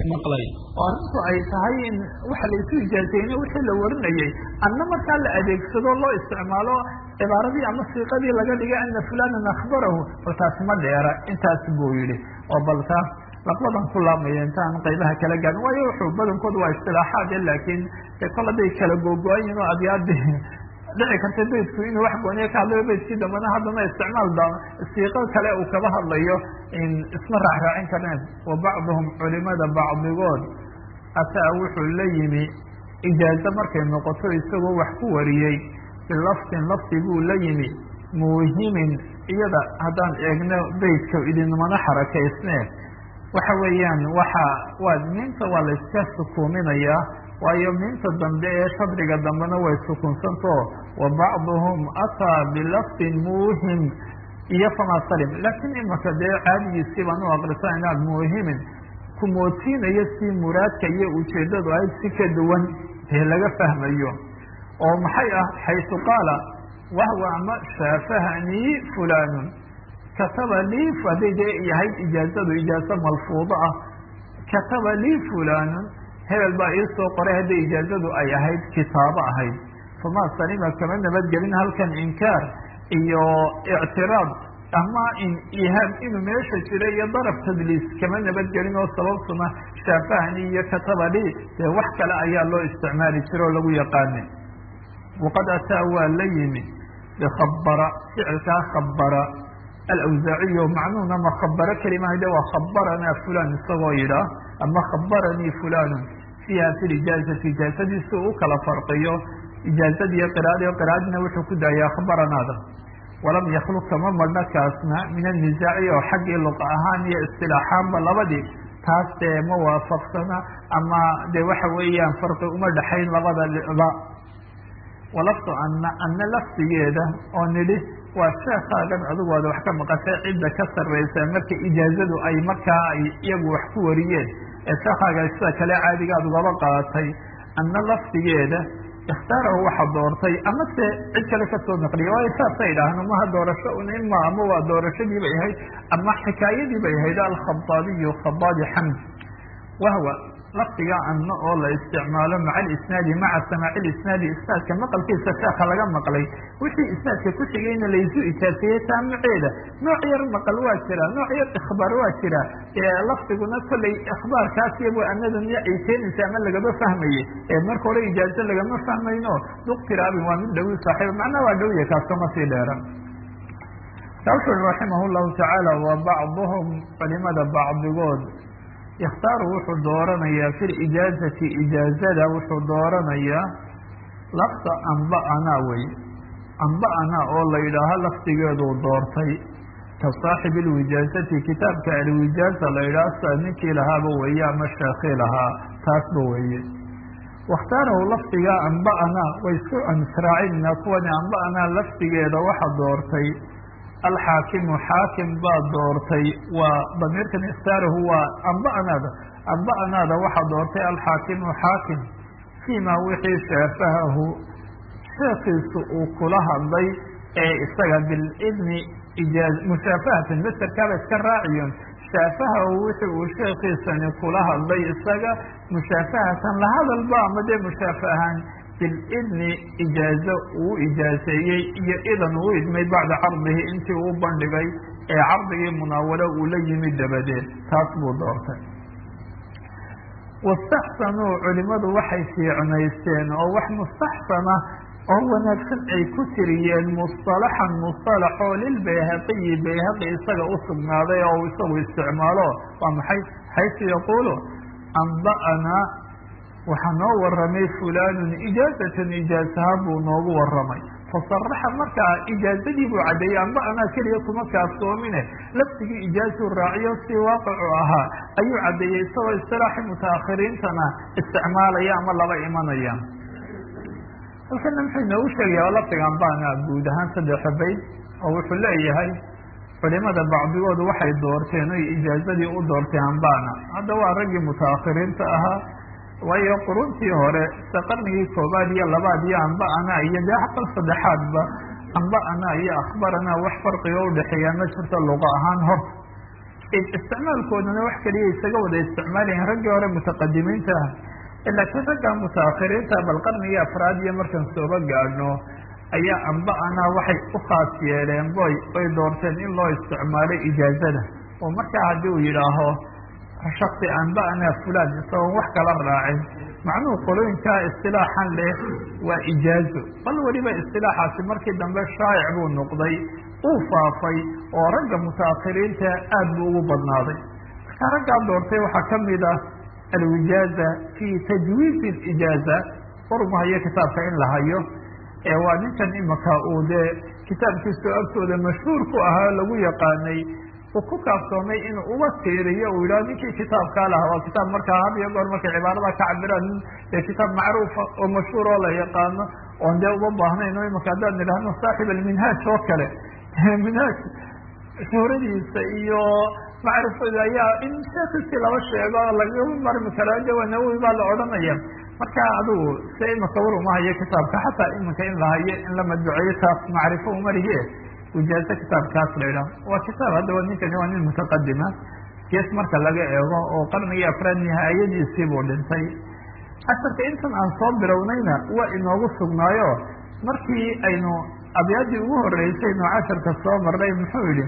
maqlay oo arrintu ay tahay in waxa laysu ijaazeyne wixii la warinayay anna markaa la adeegsado loo isticmaalo cibaaradii ama siiqadii laga dhigay ana fulanan akhbarahu bal taasi ma dheera intaas buu yihi oo bal taas laqbadan ku laamaya intaan qaybaha kala gaarin waayo wuxuu badankoodu waa istilaaxaad laakiin kol hadday kala googo-an yihin oo abyaadi dhici karta beydku inuu wax gooniya ka hadlayo beydkii dambena haddana isticmaal da siiqo kale uu kaba hadlayo isma raacraacin karneen wa bacduhum culimada bacdigood ataa wuxuu la yimi ijaazo markay noqoto isagoo wax ku wariyey bilaftin lafti buu la yimi muuhimin iyada haddaan eegno beydka idinmana xarakaysne waxa weeyaan waxa waa miinta waa la iska sukuuminayaa waayo miinta dambe ee shadriga dambena way sukunsanto wa bacduhum ataa bilaftin muuhim iyo famaa salim laakiin imaka dee caadigiisii baan u akrisanayna muuhimin kumootiinayo si muraadka iyo ujeedadu ahayd si ka duwan dee laga fahmayo oo maxay ah xaysu qaala wahwa ama shaafahanii fulanun kataba lii hadday dee yahayd ijaazadu ijaazo malfuudo ah kataba lii fulanun hebel baa ii soo qoray hadday ijaazadu ay ahayd kitaabo ahayd famaa salima kama nabadgelin halkan inkaar iyo ictiraad ama in ihaam inuu meesha jira iyo daraf tadliis kama nabadgelin oo sababtuna shaafahani iyo katabali dee wax kale ayaa loo isticmaali jira oo lagu yaqaana waqad ataa waa la yimi bikhabara ficilkaa khabara alawsaaciyo macnuhuna ma khabaro kelimahade waa khabaranaa fulan isagoo yidhaah ama khabaranii fulanun fiiha fi lijaazati ijaazadiisi u kala farqiyo ijaazadiiyo qiraadiyo qiraadina wuxuu ku daayay akhbaranaada walam yakluk kama marhna kaasna min annisaaci oo xaggii luqa ahaan iyo istilaaxaanba labadii taas dee ma waafaqsana ama de waxa weeyaan farqi uma dhexayn labada ba walaftu ana ana lafdigeeda oo nidhi waa sheekaagan adigu aad wax ka maqashay cidda ka sarreysa marka ijaazadu ay markaa ay iyagu wax ku wariyeen ee sheekaaga sida kale caadiga aad ugaba qaadatay ana lafdigeeda ikhtaarahu waxa doortay ama se cid kale kasoo naqliya waayo saasay idhaahno maha doorasho un ima ama waa doorashadii bay ahayd ama xikaayadii bay ahayd alkhabaabiyu khabaadi xamd wahwa lafdiga ana oo la isticmaalo maca alisnaadi maca samaaci lisnaadi isnaadka maqalkiisa sheeka laga maqlay wixii isnaadka ku xigayna laysu ijaaseeyey taamaceeda nooc yar maqal waa jira nooc yar ikhbaar waa jira lafdiguna kollay ikhbaarkaas iyabo anadan iyo ay keenaysa ama lagama fahmaye ee marka hore ijaazo lagama fahmayno duktiraabin waa mid dhawi saaxiib macnaa waa dhowya kaaskama sii dheera wuxu ui raximah llahu tacaala wa bacduhum culimada bacdigood yakhtaaru wuxuu dooranayaa fi lijaazati ijaazada wuxuu dooranayaa lafta amba'anaa wey amba'anaa oo la yidhaaho lafdigeeduu doortay ka saaxibi lwijaazati kitaabka alwijaaza la yidhaho sida ninkii lahaaba weeye ama sheekii lahaa taasba weeye wakhtaarahu lafdigaa amba'anaa way isku ansraacinna kuwani amba'anaa lafdigeeda waxa doortay alxaakimu xaakim baa doortay waa damiirkan ikhtaarahu waa amba'anaada amba'anaada waxaa doortay alxaakimu xaakim fiima wixii shaafahahu sheekiisu uu kula hadlay ee isaga bilidni ijaa mushaafahatan masterkaaba iska raaciyon shaafahahu wixii uu sheekiisani kula hadlay isaga mushaafahatan lahadalba ama dee mushaafahaan bilidni ijaazo uu ijaaseeyey iyo idan uu idmay bacda cardihi intii uu bandhigay ee cardigii munaawalo uu la yimid dabadeed taas buu doortay wastaxsanuu culimadu waxay fiicnaysteen oo wax mustaxsana oo wanaagsan ay ku tiriyeen musطalaxan musطalax oo lilbayhaqiyi bayhaqi isaga u sugnaaday oo isagu isticmaalo waa maxay xaysu yaquulu amba'anaa waxaa noo waramay fulanun ijaazatan ijaazaha buu noogu waramay fasaraxa markaa ijaazadii buu caddeeyey amba anaa keliya kuma kaafsoomine laftigii ijaazuu raaciyo si waaqicu ahaa ayuu caddeeyey isagoo istilaaxi mutaakhiriintana isticmaalaya ama laba imanaya halkana muxuu inoogu sheegaya oo lafdiga ambana guud ahaan saddexa bayd oo wuxuu leeyahay culimada bacdigood waxay doorteen oy ijaazadii u doortay ambana hadda waa raggii mutaakhiriinta ahaa waayo quruntii hore sida qarnigii koobaad iyo labaad iyo amba'ana iyo dee aqal saddexaadba amba'ana iyo akhbarana wax farqiga udhexeeyaa ma jirto luqa ahaan hor isticmaalkoodana wax keliya isaga wada isticmaalayan raggii hore mutaqadimiinta ah laakiin ragga mutaakhiriinta bal qarnigii afraad iyo markan sooba gaadhno ayaa amba ana waxay u khaas yeeleen boy oy doorteen in loo isticmaalo ijaazada oo markaa haddii uu yidhaaho shaksi amba ana fulan isagoon wax kala raacin macnuhu qolooyinkaa istilaaxan leh waa ijaazo bal weliba istilaaxaasi markii dambe shaayic buu noqday uu faafay oo ragga mutaakhiriinta aad buu ugu badnaaday markaa raggaa doortay waxaa kamid ah alwijaaza fi tajwiizi ijaaza urma hayo kitaabka in la hayo waa ninkan imaka uu dee kitaabkiisu agtooda mashhuur ku ahaa lagu yaqaanay uu ku kaafsoomay inuu uga tiiriyo uu yidhaho ninkii kitaabkaa lahaa waa kitaab markaa had iyo goor markay cibaarada ka cabiraan dee kitaab macruufa oo mashhuur oo la yaqaano oon dee uma baahnayn o imaka haddaan idhahno saaxib alminhaaj oo kale minhaaj shuhradiisa iyo macrifada ayaa in sheekhiisii laba sheego lagama marmi karo de waa nawowi baa la odhanaya marka adigu se imaka war uma hayo kitaabka xataa iminka in la hayo in la madbuceeyo taas macrifo umarige wijaazo kitaabkaas la idhaho waa kitaab haddaba ninkani waa nin mutaqadima gees marka laga eego oo qarnigii afraad nihaayadiisii buu dhintay casharka intan aan soo bilownayna waa inoogu sugnaayo markii aynu abyaadii ugu horeysay nu casharka soo marnay muxuu yihi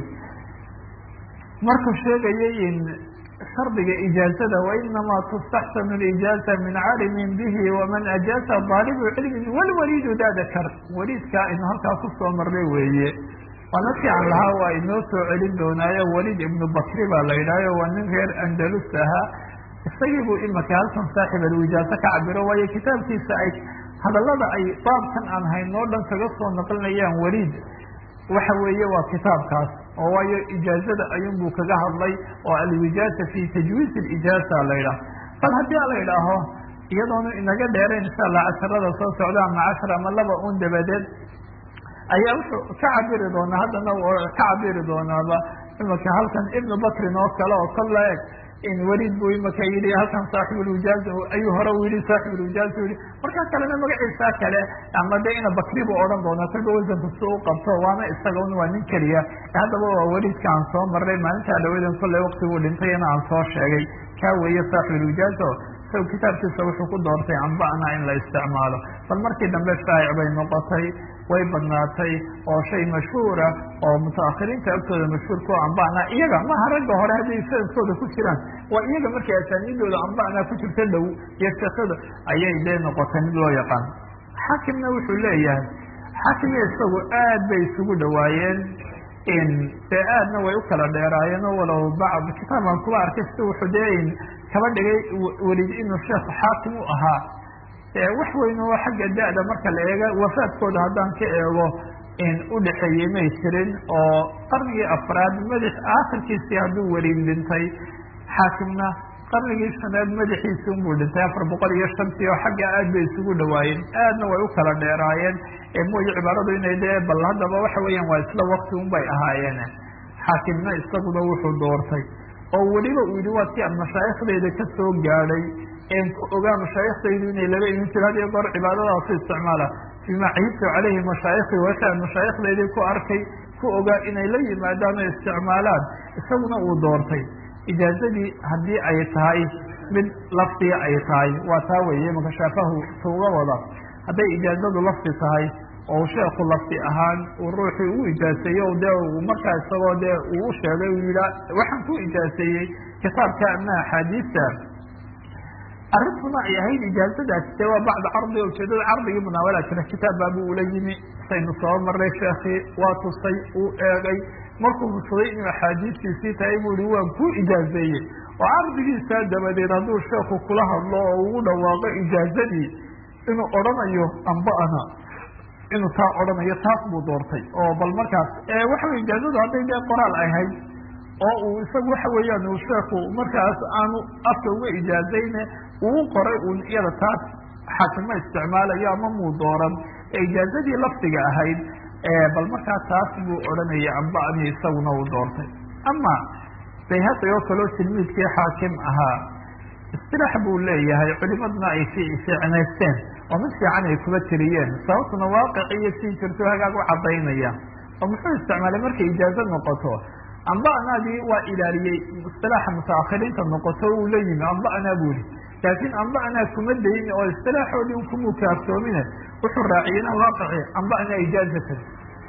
markuu sheegayay in shardiga ijaazada wainamaa tustaxsanu lijaaza min caalimin bihi waman ajaaza daalibu cilmin walwaliidu dadakar waliidkaa aynu halkaa kusoo marnay weeye waa dadkii aan lahaa waa inoo soo celin doonaayo waliid ibnu bakri baa la yidhahyo waa nin reer andalus ahaa isagii buu imaka halkan saaxib alwijaazo ka cabiro waayo kitaabkiisa ay hadallada ay baabkan aan haynoo dhan kaga soo naqlinayaan waliid waxa weeye waa kitaabkaas oo waayo ijaazada ayuunbuu kaga hadlay oo alwijaaza fi tajwiiz lijaaza la yidhaah bal haddii la idhaaho iyadoonu inaga dheerayn insha allah casharada soo socda ama cashar ama laba un dabadeed ayaa wuxuu ka cabiri doonaa haddana ka cabiri doonaaba imaka halkan ibnu bakrin oo kale oo kolla eg in weliid buu imaka yidhi halkan saaxibulwijaaz ayuu hore u yidhi saaxibulwijaaz u yihi markaa kalena magaciisa kale ama de ina bakri buu odhan doonaa kolba wasanka si u qabto waana isaga un waa nin keliya haddaba waa weliidka aan soo marnay maalintaa dhawadan kolley waktiguu dhintayna aan soo sheegay kaa weeye saaxibulwijaaz o isaga kitaabkiisa wuxuu ku doortay amba'na in la isticmaalo bal markii dambe shaayic bay noqotay way badnaatay oo shay mashhuura oo mutaakhiriinta agtooda mashhuurka oo amba'na iyaga maha ragga hore hadday sanadkooda ku jiraan waa iyaga markay asaaniidooda amba'na ku jirta dhow iyo sheekada ayay dee noqotay mid loo yaqaan xaakimna wuxuu leeyahay xaakimiya isagu aad bay isugu dhawaayeen dee aadna way u kala dheeraayeen oo walow bacd kitaabkan kuba arkay si wuxuu dee kaba dhigay welid inuu sheekhu xaakim u ahaa wax weyn oo xagga da-da marka la eega wafaadkooda haddaan ka eego udhexeeyey may jirin oo qarnigii afraad madax aakhirkiisii hadduu welid dhintay xaakimna qarnigii shanaad madaxiisi unbuu dhintay afar boqol iyo shantii oo xagga aad bay isugu dhawaayeen aadna way u kala dheeraayeen mooye cibaaradu inay dee bal haddaba waxa weeyaan waa isla wakti un bay ahaayeen xaakimna isaguna wuxuu doortay oo weliba uu yihi waa si aan mashaayikhdayda ka soo gaadhay en ku ogaa mashaayikhdaydu inay laba imin jiro had iyo goor cibaadadaasu isticmaala fima cahidtu caleyhi mashaayikhi wixi aan mashaayikdaydii ku arkay ku ogaa inay la yimaadaan oo isticmaalaan isaguna uu doortay ijaazadii haddii ay tahay mid lafdiga ay tahay waa taa weeye maka shaafahu tuuga wada hadday ijaazadu lafdi tahay oo sheekhu lafdi ahaan uu ruuxii u ijaaseeyo dee markaa isagoo dee uu u sheegay uu yiha waxaan ku ijaaseeyey kitaabka ama axaadiista arrintuna ay ahayd ijaazadaasi dee waa bacda cardi ujeedada cardigii munaawalaa jira kitaab baabu ula yimi saynu soo marnay sheekii waa tusay uu eegay markuu fusaday inuu axaadiistiisii tahay buu ihi waan ku ijaazeeyey oo cardigiisaa dabadeed hadduu sheekhu kula hadlo oo ugu dhawaaqo ijaazadii inuu odhanayo amba'ana inuu taa odhanayo taas buu doortay oo bal markaas waxa wey ijaazadu hadday dee qoraal ahayd oo uu isagu waxa weeyaan uu sheekhu markaas aanu afka uga ijaazayne uu qoray un iyada taas xaakima isticmaalayo ama muu dooran ee ijaazadii lafdiga ahayd bal markaa taas buu odhanaya amba'ni isaguna uu doortay ama bayhaqi oo kaleo tilmiidkii xaakim ahaa istilaax buu leeyahay culimaduna ay fiicnaysteen oo mid fiican ay kuba tiriyeen sababtuna waaqic iyo sii jirto hagaag u cadaynaya oo muxuu isticmaalay markay ijaazo noqoto amba anaadii waa ilaaliyey istilaaxa mutaakhiriinta noqoto uu la yimi amba anaa buu yihi laakiin amba anaa kuma dayin oo istilaaxoodii kumuu kaaftoomine wuxuu raaciyena waaqici amba anaa ijaazatan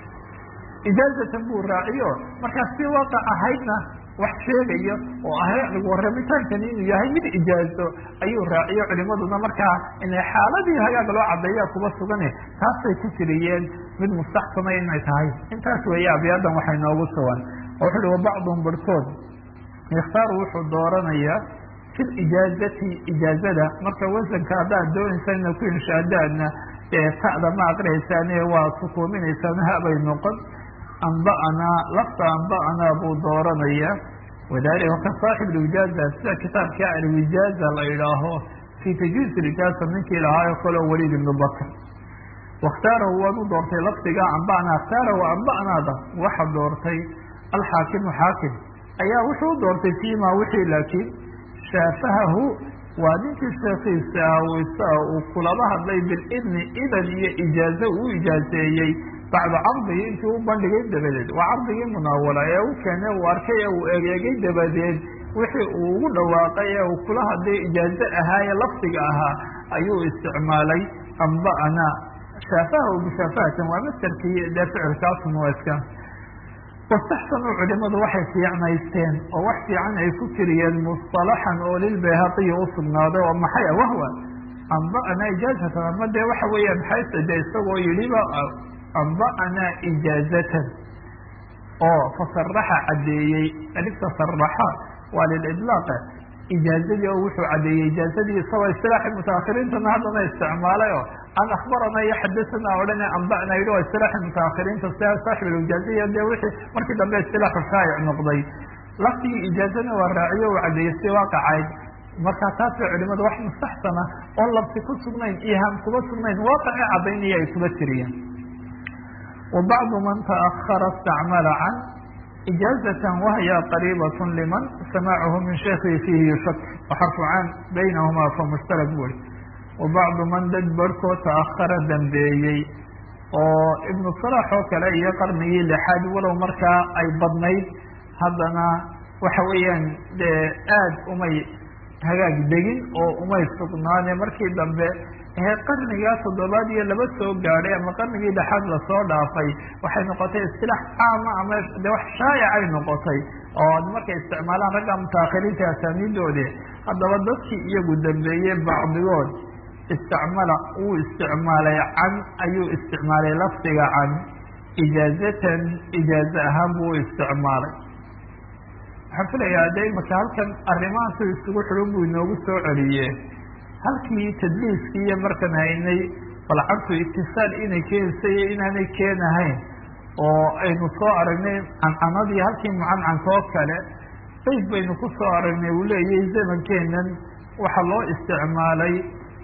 ijaazatan buu raaciyo markaas si waaqac ahaydna wax sheegayo oo ah warramitaankan inuu yahay mid ijaazo ayuu raaciyo culimaduna markaa inay xaaladii hagaag loo cadeeya kuba sugane taasay ku tiriyeen mid mustaxsana inay tahay intaas weeye abiyaadan waxay noogu sugan oo wuxu uhi wabacduhum barhkood yakhtaaru wuxuu dooranayaa fi lijaazati ijaazada marka wasanka haddaad doonaysa ina ku inshaadaadna ta'da ma aqriyaysaane waa sukuuminaysaan habay noqon anba'anaa lafta anba'anaa buu dooranayaa wadalika ka saaxib lwijaaza sida kitaabka alwijaaza la idhaaho fi tajuiz lijaaza ninkii lahaayo kaloo waliid ibnu bakr wakhtaarahu waad u doortay lafdiga anba'naa khtaarahu anba'naada waxa doortay alxaakimu xaakim ayaa wuxuu u doortay fiima wixii laakiin shaafahahu waa ninkii sheekiisa ah uu kulaba hadlay bilidni idan iyo ijaazo uu ijaazeeyey bacda cardigii intii u bandhigay dabadeed waa cardigii munaawala ee u keenay uu arkay ee uu egeegay dabadeed wixii uu ugu dhawaaqay ee uu kula hadlay ijaazo ahaa ee lafdiga ahaa ayuu isticmaalay anba'ana shaafaha bishaafahatan waa mastarkii dee ficilkaasun waa iska wastaxsanuu culimadu waxay fiicnaysteen oo wax fiican ay ku tiriyeen musطalaxan oo lilbayhaqiyi usugnaaday oo maxay ah wahwa anba'ana ijaazatan ama dee waxa weeyaan xayse de isagoo yidhiba anba'anaa ijaazatan oo fasaraxa caddeeyey alifta saraxa waa lilidlaaq ijaazadii oo wuxuu caddeeyey ijaazadii isagoo istilaaxi mutaakhiriintana haddana isticmaalay oo an akhbarana iyo xadasana odhane anba'na yidhi oo istilaaxi mutaakhiriinta sia saaxib alijaaziya dee wixii markii dambe istilaaxu shaa'ic noqday laftigii ijaazana waa raaciyo uu caddeeyey si waaqacayd markaa taasay culimadu wax mustaxsana oon labsi ku sugnayn ihaam kuba sugnayn waaqaci caddaynaya ay kuba tiriyeen وبعض من تأخر استعمل عن إجازة وهي قريبة لمن سماعه من شيخه فيه يشك وحرف عن بينهما فمشترك بول وبعض من dad barhkood تأخر dambeeyey oo iبن صلاح oo kale iyo qarnigii لxaad walow markaa ay badnayd haddana waxa weeyaan dee aad umay hagaag degin oo umay sugnaane markii dambe ee qarnigaa toddobaad iyo laba soo gaadhay ama qarnigii dhexaad lasoo dhaafay waxay noqotay istilaax caama ama de wax shaayicay noqotay oo markay isticmaalaan ragga mutaakhiriinta asaaniidoode haddaba dadkii iyagu dambeeyey bacdigood isticmala uu isticmaalay can ayuu isticmaalay lafdiga can ijaazatan ijaaze ahaan buu u isticmaalay waxaan filayaa de imaka halkan arrimahan si isugu xidhan buu inoogu soo celiye halkii tadliiskii iyo markan haynay balcabtu itisaal inay keenaysa iyo inaanay keenahayn oo aynu soo aragnay cancanadii halkii mucancankoo kale bayd baynu ku soo aragnay uu leeyahay zamankeenan waxaa loo isticmaalay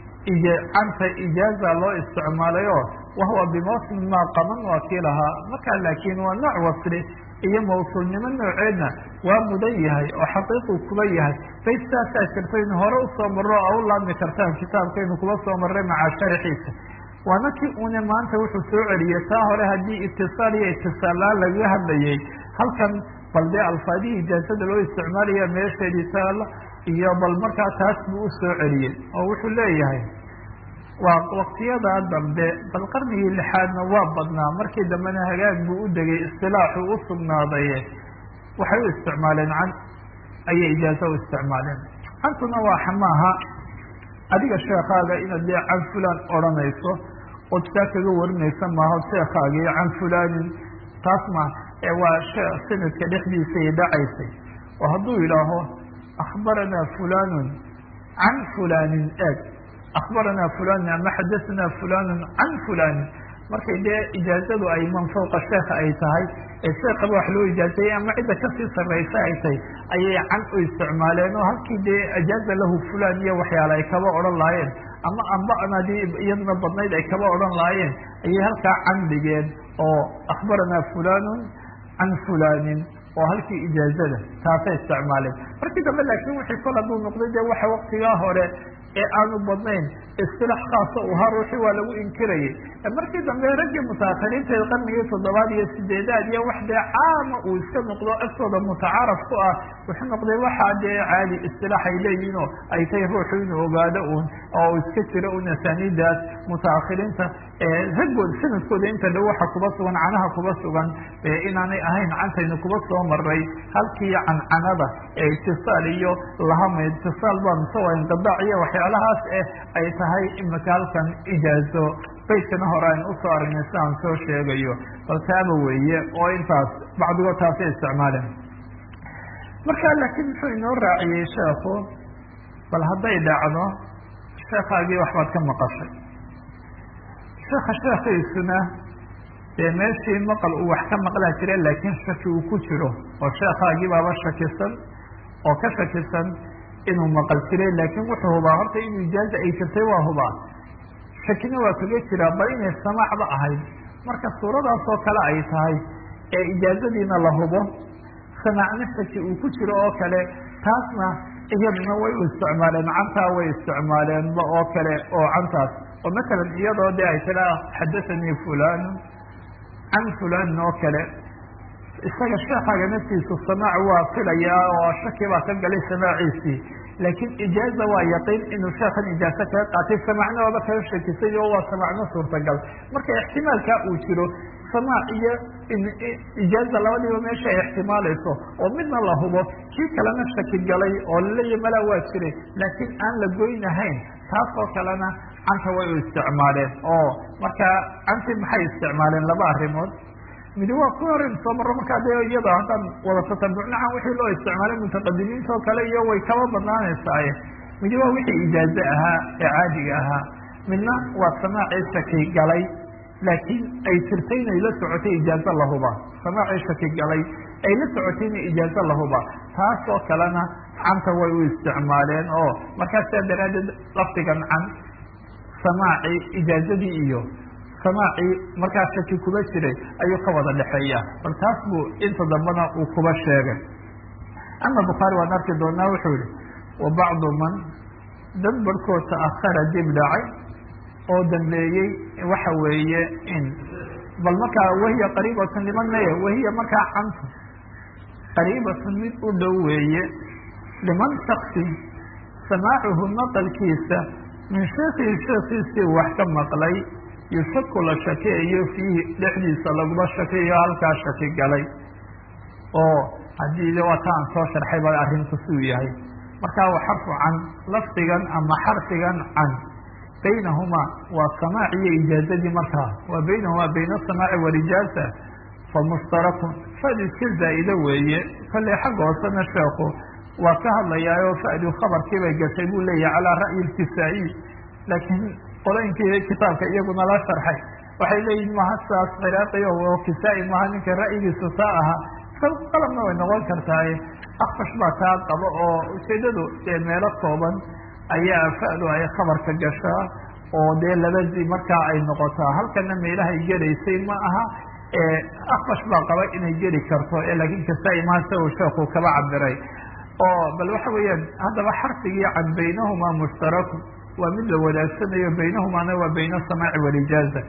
canta ijaaza loo isticmaalay oo wahuwa bimawsmin maa qaman waa kii lahaa markaa laakiin waa nooc wasli iyo mawsuulnimo nooceedna waa mudan yahay oo xaqiiquu kuba yahay bayd saasaa jirtaynu hore usoo marro oo u laabmi kartaan kitaabkaynu kuba soo marray macaa sharaxiisa waana kii une maanta wuxuu soo celiyey taa hore haddii itisaal iyo itisaallaan lagaga hadlayay halkan bal dee alfaadihii ijaazada loo isticmaalaya meesheedii taala iyo bal markaa taas buu u soo celiyey oo wuxuu leeyahay waa waktiyadaa dambe bal qarnigii lixaadna waa badnaa markii dambena hagaag buu u degay istilaaxu u sugnaaday waxay u isticmaaleen can ayay ijaazo u isticmaaleen cantuna waa xamaaha adiga sheekaaga inaad dee can fulan odhanayso ood saa kaga warinaysa maaho sheekaaga iyo can fulanin taas ma ee waa sanadka dhexdiisay dhacaysay oo hadduu yidhaaho akhbaranaa fulanun can fulanin eeg akhbaranaa fulanin ama xadasanaa fulanun can fulanin markay dee ijaazadu ay man fawqa sheekha ay tahay ee sheekaba wax loo ijaazayey ama cidda kasii sarraysa ay tahay ayay can u isticmaaleen oo halkii dee ajaaza lahu fulan iyo waxyaale ay kaba odhan lahaayeen ama amba'nadii iyaduna badnayd ay kaba odhan lahaayeen ayay halkaa can dhigeen oo akhbaranaa fulanun can fulanin oo halkii ijaazada taasay isticmaaleen markii dambe laakiin wixii kol hadduu noqday dee waxa waktigaa hore ee aanu badnayn isilaax khaasa u ahaa ruuxii waa lagu inkirayay markii dambe raggii mutaakiriinta qarnigii toddobaad iyo sideedaad iyo wax dee caama uu iska noqdo agtooda mutacaaraf ku ah wuxuu noqday waxaa dee caadi istilaax ay leeyihin oo ay tahay ruuxu inuu ogaado un oo iska jiro un asaaniidaas mutaakiriinta raggood sanadkooda inta dhow waxa kuba sugan canaha kuba sugan inaanay ahayn cantaynu kuba soo maray halkii cancanada ee itisaal iyo lahama itisaal baa mise waa inqidaac iyo waxyaalahaas eh ay tahay imika halkan ijaazo baydkana hore aynu usoo aragnay si aan soo sheegayo bal taaba weeye oo intaas bacdigood taasay isticmaaleen marka laakiin muxuu inoo raaciyey sheekhu bal hadday dhacdo sheekaagii waxbaad ka maqashay sheeka sheekiisuna dee meeshii maqal uu wax ka maqlaa jira laakiin shaki uu ku jiro oo sheekaagii baaba shakisan oo ka shakisan inuu maqal jiray laakiin wuxuu hubaa horta inuu ijaaza ay jirtay waa hubaa shakina waa kaga jiraa bal inay samaacba ahayd marka suuradaas oo kale ay tahay ee ijaazadiina la hubo samaacna shaki uu ku jiro oo kale taasna iyaduna way u isticmaaleen cantaa way isticmaaleenba oo kale oo cantaas oo masalan iyadoo de ay tiraa xadathanii fulanu can fulanin oo kale isaga sheekaaga naftiisu samaac waa filayaa oo shaki baa ka galay samaaciisii laakiin ijaaza waa yaqiin inuu sheekan ijaazo kaga qaatay samaacna waaba kaga shakisay oo waa samaacna suurtagal marka ixtimaalkaa uu jiro samaac iyo ijaaza labadiiba meesha ay ixtimaalayso oo midna la hubo kii kalena shaki galay oo laleeya malaa waa jiray laakiin aan la goynahayn taas oo kalena canta way u isticmaaleen oo marka canti maxay isticmaaleen laba arrimood midi waa ku horeyn soo marro markaa de iyada haddaan wada tatabucnacan wixii loo isticmaalay mutaqadimiinta oo kale iyo way kaba badnaanaysaaye midi waa wixii ijaaze ahaa ee caadiga ahaa midna waa samaacii shaki galay laakiin ay jirtay inay la socotay ijaazo lahuba samaacii shaki galay ay la socotay inay ijaazo lahuba taas oo kalena canta way u isticmaaleen oo markaas saa daraaddeed lafdigan can samaacii ijaazadii iyo samaacii markaa shaki kuba jiray ayuu ka wada dhexeeya bal taas buu inta dambena uu kuba sheegay ama bukhaari waan arki doonaa wuxuu yihi wa bacdu man dad barhkood ta'ahara dib dhacay oo dambeeyey waxa weeye in bal markaa wahiya qariibatun liman maya wahiya markaa cantu qariibatun mid u dhow weeye liman shaksi samaacuhu maqalkiisa min sheekhihi sheekhiisii wax ka maqlay yushaku la shakeeyo fiihi dhexdiisa laguma shakeeyo halkaa shaki galay oo haddii waa ta aan soo sharxay ba arrinku suu yahay markaa wa xarfu can lafdigan ama xarfigan can baynahumaa waa samaac iyo ijaazadii markaa waa baynahumaa bayna asamaaci walijaaza fa mushtarakun fadi iska zaa'ida weeye kolley xagga hoosena sheekhu waa ka hadlayaayo fa'du khabarkii bay gashay buu leeyahay calaa ra'yi ilkisaa'iy laakiin qolooyinkii kitaabka iyaguna la sharxay waxay leeyihin maha saas ciraaqi oo kisaa-i maha ninka ra'yigiisu taa ahaa qalabna way noqon kartaaye akfash baa taa qabo oo ujeedadu dee meelo kooban ayaa fa'du ay khabarka gashaa oo dee labadii markaa ay noqotaa halkana meelahay gelaysay ma aha akfash baa qaba inay geli karto laakiin kisaa-i maha sa uu sheekhu kaba cabiray oo bal waxa weeyaan haddaba xarfigii can baynahumaa mushtarakun waa mid la wadaagsanayo baynahumaana waa bayna asamaaci walijaaza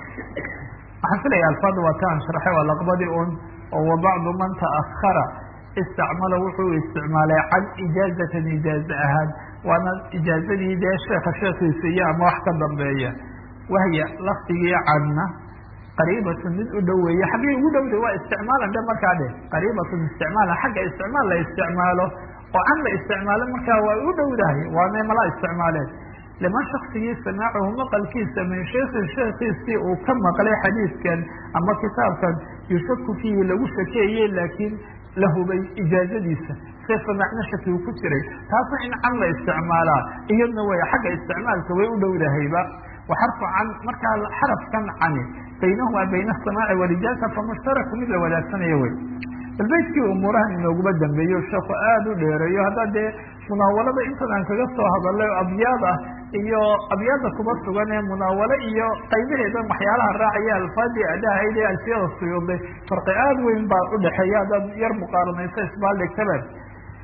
waxaan filaya alfaada waa ta aan sharxay waa laqbadii un oo wa bacdu man ta'ahara istacmala wuxuu isticmaalay can ijaazatan ijaaze ahaan waana ijaazadii dee sheeka sheekiisa iyo ama wax ka dambeeya wahya lafdigii canna qariibatun mid u dhow weeye xaggay ugu dhowda waa isticmaalan dhe markaa dhe qariibatun isticmaalan xagga isticmaal la isticmaalo oo can la isticmaalo markaa waa u dhowdahay waana mala isticmaaleen liman shaksigii samaacahu maqalkiisa min sheikhi sheekiisii uu ka maqlay xadiidkan ama kitaabkan yushaku fiihi lagu shakeeyey laakiin la hubay ijaazadiisa see samaacna shaki uu ku jiray taasna in can la isticmaalaa iyadna way xagga isticmaalka way u dhowdahayba waxarfu can markaa xarafkan cani baynahumaa bayna asamaaci walijaaza fa mushtaraku mid la wadaagsanayo wey bal beydkii umuurahan inooguma dambeeyo sheeku aada u dheereeyo haddaa dee munaawalada intan aan kaga soo hadalay abyaad ah iyo abyaada kuba sugan ee munaawalo iyo qaybaheedan waxyaalaha raacaya alfaadii adhahayd ee alfiyada suyuuday farqi aada weyn baa udhexeeya haddaad yar muqaaranayso isbaaldhigtabe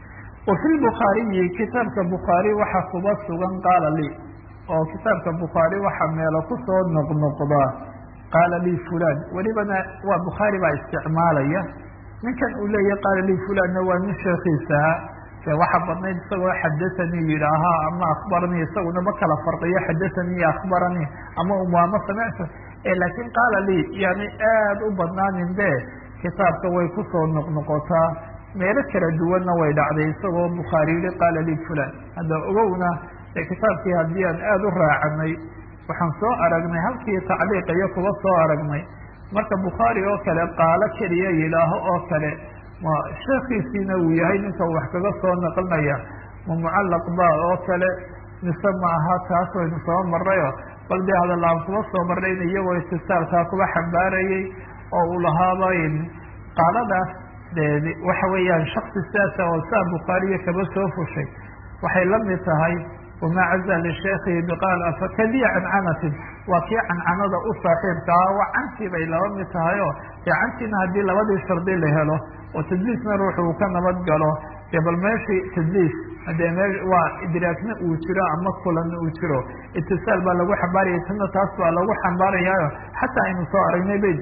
wa fi lbukhaariyi kitaabka bukhaari waxaa kuba sugan qaala lii oo kitaabka bukhaari waxaa meelo kusoo noqnoqdaa qaala lii fulan welibana waa bukhaari baa isticmaalaya ninkan uu leeyahy qaala lii fulanna waa nin sheekiisaha de waxaa badnayd isagoo xadathanii yidhaahaa ama akbaranii isaguna ma kala farqiyo xadathanii iyo akbaranii ama umuama samictu laakiin qaala lii yani aada u badnaanin be kitaabka way kusoo noqnoqotaa meelo kala duwanna way dhacday isagoo bukhaari yihi qaala lii fulan hadda ogowna ee kitaabkii haddii aan aada u raacanay waxaan soo aragnay halkii tacliiq iyo kuba soo aragnay marka bukhaari oo kale qaalo keliya yidhaaho oo kale ma sheekiisiina uu yahay ninka wax kaga soo naqlinaya ma mucallaq ba oo kale mise ma aha taas waynu soo marayo bal dee hadalaan kuba soo marnay in iyagoo istisaalkaa kuba xambaarayay oo uu lahaaba qaaladaas de waxa weeyaan shaksi sidaasa oo saa bukhaariya kaba soo fushay waxay la mid tahay wamaa caza lisheekhihi biqaal fakadiya cancanatin waa kii cancanada u saaxiibka ah waa cantii bay laba mid tahay oo dee cantiina haddii labadii shardi la helo oo tadliisna ruuxu uu ka nabad galo dee bal meeshii tadliis hadee me waa idraakna uu jiro ama kulanna uu jiro itisaal baa lagu xambaaraya tana taas baa lagu xambaarayaayo xataa aynu soo aragnay bay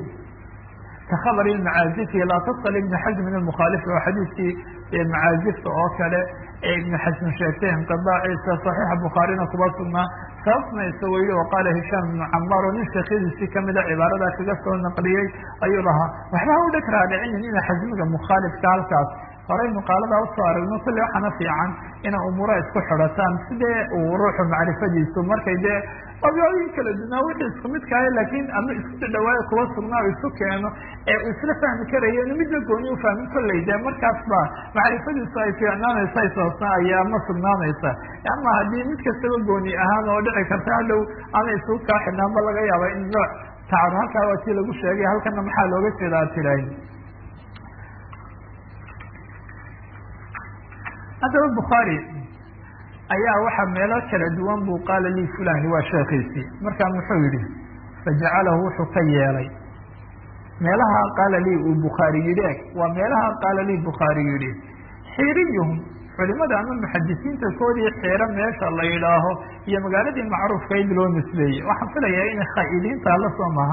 kakhabr macaazifi laa tasal ibn xasm min almukhaalifi oo xadiidkii macaazifta oo kale ee ibnu xasm sheegtay inqidaaciisa saxiixa bukhaarina kuba sugnaa sababtuna isagoo yihi oo qaala hishaam ibnu camaar oo nin sheekyadiisii kamida cibaaradaa kaga soo naqliyey ayuu lahaa waxba ha u dheg raadicinin ina xasmiga mukhaalifka halkaas horaynu qaaladaa usoo aragno kulli waxaana fiican inay umuura isku xidhataan sidee uu ruuxu macrifadiisu markay dee abyooyin kala dunaa wixii isku midkaayo laakiin ama isku dhawaayo kuwa sugnaa isu keeno ee uu isla fahmi karayo inu midna gooni ufahmin kolley dee markaas ba macrifadiisu ay fiicnaanaysa ishoosna ayaa ma sugnaanaysa ama haddii mid kastaba gooni ahaan oo dhici karta hadhow ana isugu kaa xidhnaanba laga yaaba in nooc tacab halkaa waa tii lagu sheegay halkana maxaa looga jeeda ad tirahay haddaba bukhaari ayaa waxaa meelo kala duwan buu qaala lii fulani waa sheekiisii markaa muxuu yihi fajacalahu wuxuu ka yeelay meelaha qaala lii uu bukhaari yidhi eg waa meelaha qaala lii bukhaari yidhi xiiriyuhum culimada ama muxadisiinta koodii xiiro meesha la yidhaaho iyo magaaladii macruufkayd loo nisbeeyey waxaan filayaa inay khaa'idiinta la soo maha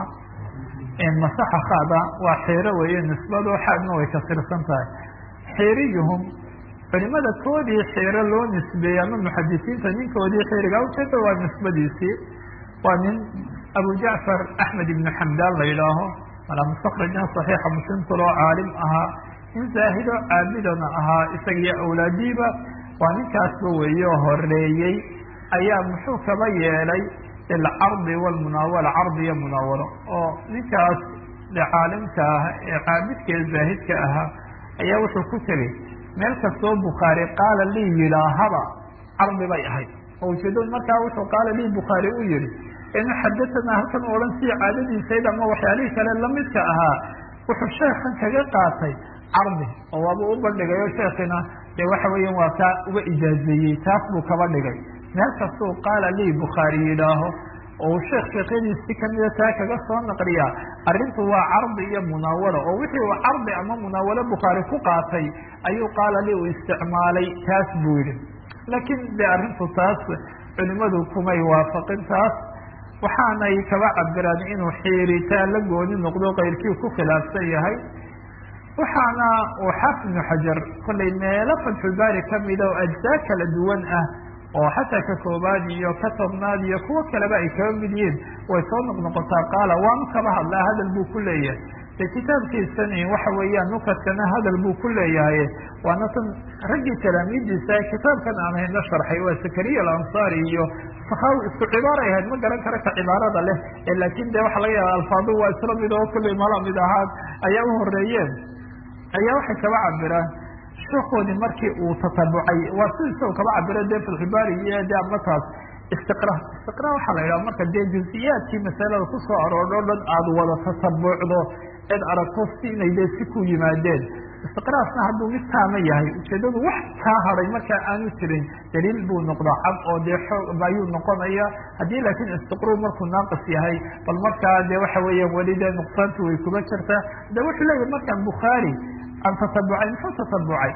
masaxa khada waa xiiro weeye nisbado xaadna way kasirsan tahay xiiriyuhum culimada koodii xiiro loo nisbeeyey ama muxadisiinta ninkoodii xiiriga ujeeda waa nisbadiisii waa nin abu jacfar axmed ibnu xamdaan la yidhaaho malaa mustakrajna saxiixa muslimkuloo caalim ahaa nin zaahido caabidana ahaa isagiyo awlaadiiba waa ninkaasba weeye oo horeeyey ayaa muxuu kaba yeelay ilcardi walmunaawala cardi iyo munaawalo oo ninkaas caalimka ah ee caabidka ee zaahidka ahaa ayaa wuxuu ku tegey meel kastoo bukhaari qaala lii yidhaahaba cardi bay ahayd oo ujeedadu markaa wuxuu qaala lii bukhaari u yihi inu xadatanaa halkan odhan sii caadadiisayd ama waxyaalihii kale lamidka ahaa wuxuu sheekan kaga qaatay cardi oo waabuu u bandhigayo sheekina dee waxa weeyan waa kaa uga ijaazeeyey taas buu kaba dhigay meel kastuu qaala lii bukhaari yidhaaho oo uu sheekh sheekyadiisi kamida taa kaga soo naqliyaa arrintu waa cardi iyo munaawalo oo wixii uu cardi ama munaawalo bukhaari ku qaatay ayuu qaala lii uu isticmaalay taas buu yihi laakiin de arrintu taas culimadu kumay waafaqin taas waxaanay kaba cabiraan inuu xiiritaan la gooni noqdo keyrkii ku khilaafsan yahay waxaana uu xaafid ibnu xajar kollay meelo fatxulbaari kamida oo ajzaa kala duwan ah oo xataa ka koobaad iyo ka tobnaad iyo kuwo kaleba ay kaba mid yihiin way soo noqnoqotaa qaala waanu kaba hadlaa hadal buu ku leeyahay de kitaabkiisani waxa weeyaan nukadkana hadal buu ku leeyahay waana tan raggii talaamiidiisa kitaabkan aan hayno sharxay waa zakariya alansaari iyo sakaawi isku cibaaray ahayd ma garan kara ka cibaarada leh laakin de waxa laga yaaba alfaadu waa isla mid oo kullay mala mid ahaan ayaa u horeeyeen ayaa waxay kaba cabiraan sheekoodii markii uu tatabucay waa si isagoo kaba cabiro dee filxibaari iyo de amataas istiqra istiqra waxaa la yidhaha marka dee juziyaadkii masalada kusoo aroordho dhan aada wada tatabucdo cid aragto si inay dee si ku yimaadeen istiqraasna hadduu mid taama yahay ujeedadu wax kaa haday markaa aanu jirin daliil buu noqdaa cad oo dee xoog ayuu noqonaya haddii laakiin istiqru markuu naaqis yahay bal markaa dee waxa weeya weli dee nuqsaantu way kuba jirtaa de wuxuu leeyahay markaan bukhaari aan tatabucay muxuu tatabucay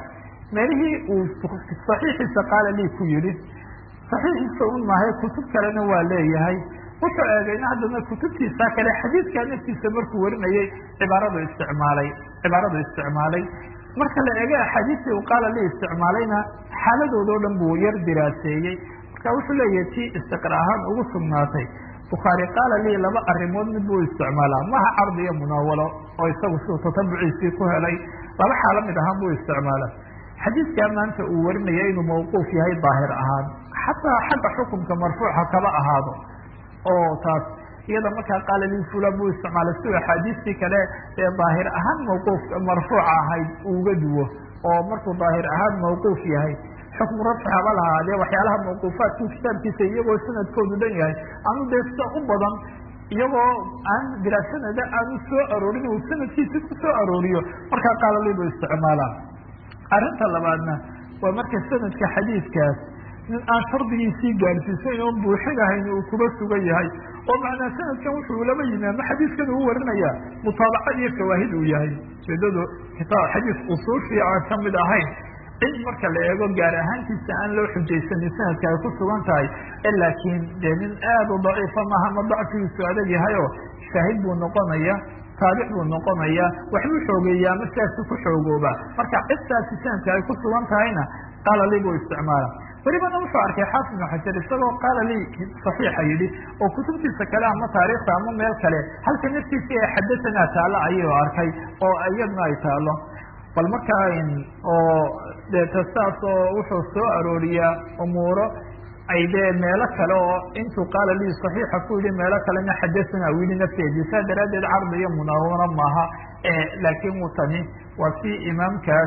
meelihii uu saxiixiisa qaala lii ku yidhi saxiixiisa un maahay kutub kalena waa leeyahay wuxuu eegayna haddana kutubtiisa kale xadiidkaa naftiisa markuu warinayay cibaaradu isticmaalay cibaaradu isticmaalay marka la eego axaadiistii uu qaala li isticmaalayna xaaladooda o dhan buu yar diraaseeyey marka wuxuu leeyahay tii istiqra ahaan ugu sugnaatay bukhaari qaala lii laba arrimood mid buu isticmaalaa maha cardi iyo munaawalo oo isagu siduu tatabuciisii ku helay laba xaalo mid ahaan buu isticmaala xadiidkaa maanta uu warinaya inuu mawquuf yahay daahir ahaan xataa xagga xukunka marfuuca kaba ahaado oo taas iyada markaa qaala lii fulan buu isticmaalay siduu axaadiistii kale ee daahir ahaan mawquuf marfuuca ahayd uuga duwo oo markuu daahir ahaan mawquuf yahay xukmu rafci haba lahaadee waxyaalaha mawquufaadku kitaabkiisa iyagoo sanadkoodu dhan yahay anu dee sida u badan iyagoo aan diraasanada aanu soo aroorin uu sanadkiisa ku soo arooriyo markaa qaala lii buu isticmaalaa arrinta labaadna waa marka sanadka xadiidkaas nin aan shardigiisii gaadhsiisayn oon buuxinahayn uu kuba sugan yahay oo macnaa sanadkan wuxuu laba yimi ama xadiidkan uu warinayaa mutaabaca iyo shawaahid uu yahay ujeedadu kitaab xadiis usuushii aan ka mid ahayn cid marka la eego gaar ahaantiisa aan loo xujaysanin sanadka ay ku sugan tahay laakiin dee nin aada u daciifa maaha ma dacfigiisu adag yahay oo shaahid buu noqonaya taabic buu noqonaya waxbuu xoogeeya ama sidaasi ku xoogooba marka cidtaasi sanadka ay ku sugan tahayna qaala li buu isticmaala welibana wuxuu arkay xaafid ibnu xajar isagoo qaala lii saxiixa yidhi oo kutubtiisa kale ama taariikhta ama meel kale halka naftiisii ee xadatanaa taalo ayuu arkay oo iyadna ay taalo bal markaa oo deeta saas oo wuxuu soo arooriyaa umuuro ay dee meelo kale oo intuu qaala lii saxiixa ku yidhi meelo kalena xadathana u yidhi nafteedii saa daraaddeed cardi iyo munaawaro maaha laakiin wuu tani waa si imaamkaas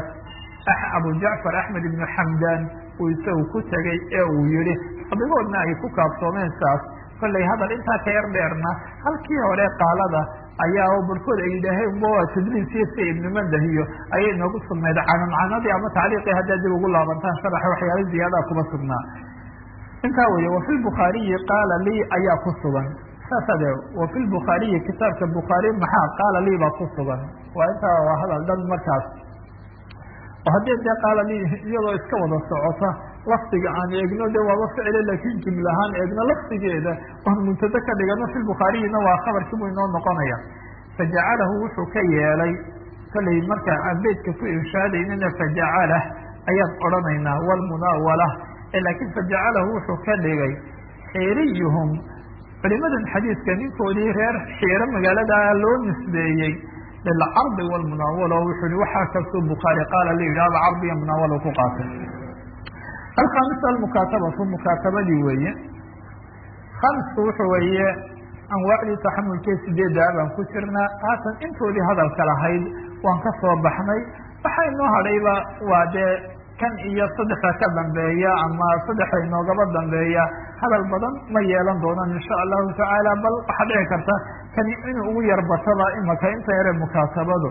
abu jacfar axmed ibnu xamdan uu isagu ku tegay ee uu yihi adigoodna ay ku kaabsoomeen saas kollay hadal intaa ka yar dheerna halkii hore qaalada ayaa barkood ay yidhaaheen waa tadliisiyo sida ibnu mandah iyo ayay noogu sugnayd canancanadii ama tacliiqii haddaad dib ugu laabantaan sharaxa waxyaala ziyaadaha kuma sugnaa intaa weeye wafi lbukhaariyi qaala lii ayaa ku sugan saas ade wafi lbukhaariyi kitaabka bukhaari maxaa qaala lii baa ku sugan waa intaa waa hadal dhan markaas oo haddii dee qaala lii iyadoo iska wada socota lafdiga aan eegno de waaba ficile laakiin jumla ahaan eegno lafdigeeda oon muntada ka dhigano fi bukhaariyina waa khabarkii buu inoo noqonaya fajacalahu wuxuu ka yeelay kollay markaa aan beydka ku irshaadaynina fajacalah ayaan odhanaynaa walmunaawala laakiin fajacalahu wuxuu ka dhigay xiiriyuhum culimadan xadiidka ninkoodii reer xiiro magaalada loo nisbeeyey lilcardi walmunaawala wuxuu yihi waxaa kastuu bukhaari qaala la yidhahba cardi iyo munaawala ku qaatay alkhaamisa almukaatabatu mukaatabadii weeye khamisku wuxuu weeye anwaacdii taxamulkee sideeddaa baan ku jirnaa haatan intoodii hadalka lahayd waan ka soo baxnay waxaa inoo hadhayba waa dee kan iyo saddexa ka dambeeya ama saddexa inoogaba dambeeya hadal badan ma yeelan doonaan insha allahu tacaala bal waxaa dhici karta kani inuu ugu yarbataba imaka inta yare mukaatabadu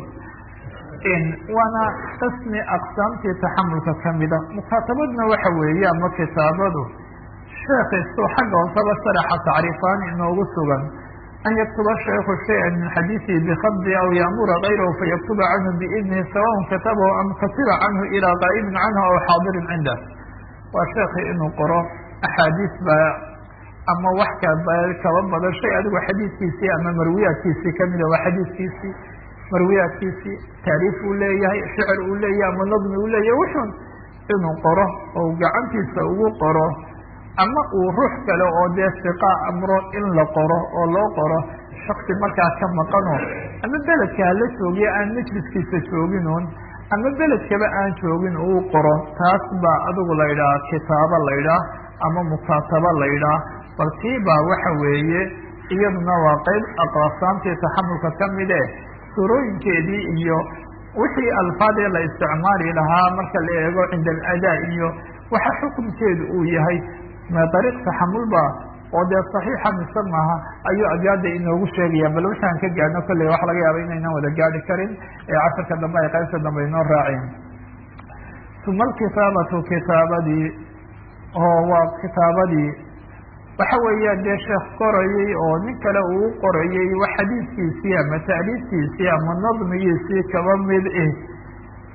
waana qismi aqsaamtii taxamulka kamida mukaatabaduna waxa weeye ama kitaabadu sheekhiisuu xagga hoosaba sharaxa tacriifaan inoogu sugan an yaktuba shayku shaya min xadiiثihi bikadi aw yaamura gayrahu fayaktuba canhu biidnihi sawaء katabahu am katiba canhu ilىa qaa'ibin canhu aw xaadirin cindah waa sheekhi inuu qoro axaadiis ba ama wax kaba badan shay adigu xadiiskiisii ama marwiyaadkiisii kamida waa xadiiskiisii marwiyaadkiisii taariif uu leeyahay shicir uu leeyahay ama nadmi uu leeyahay wuxun inuu qoro oo gacantiisa ugu qoro ama uu ruux kale oo dee siqa amro in la qoro oo loo qoro shaksi markaa ka maqano ama beledka hala joogiya aan majliskiisa jooginuun ama beledkaba aan joogin uu qoro taas baa adigu la yidhaha kitaabo la ydhaah ama mukaatabo la ydhaah bal tii baa waxa weeye iyaduna waa qeyb aqsaamtii taxamulka kamide surooyinkeedii iyo wixii alfaadee la isticmaali lahaa marka la eego cinda aladaa iyo waxa xukunkeedu uu yahay ma dariiq taxamulba oo dee saxiixa mise maaha ayuu abyaada inoogu sheegaya bal waxaan ka gaadhno kolley waxa laga yaaba inaynan wada gaadhi karin ee casharka dambe ay qaybta dambe inoo raaceen uma alkitaabatu kitaabadii oo waa kitaabadii waxa weeyaan dee sheekh qorayey oo nin kale uu qorayey wax xadiiskiisii ama taaliiftiisii ama nadmigiisii kaba mid eh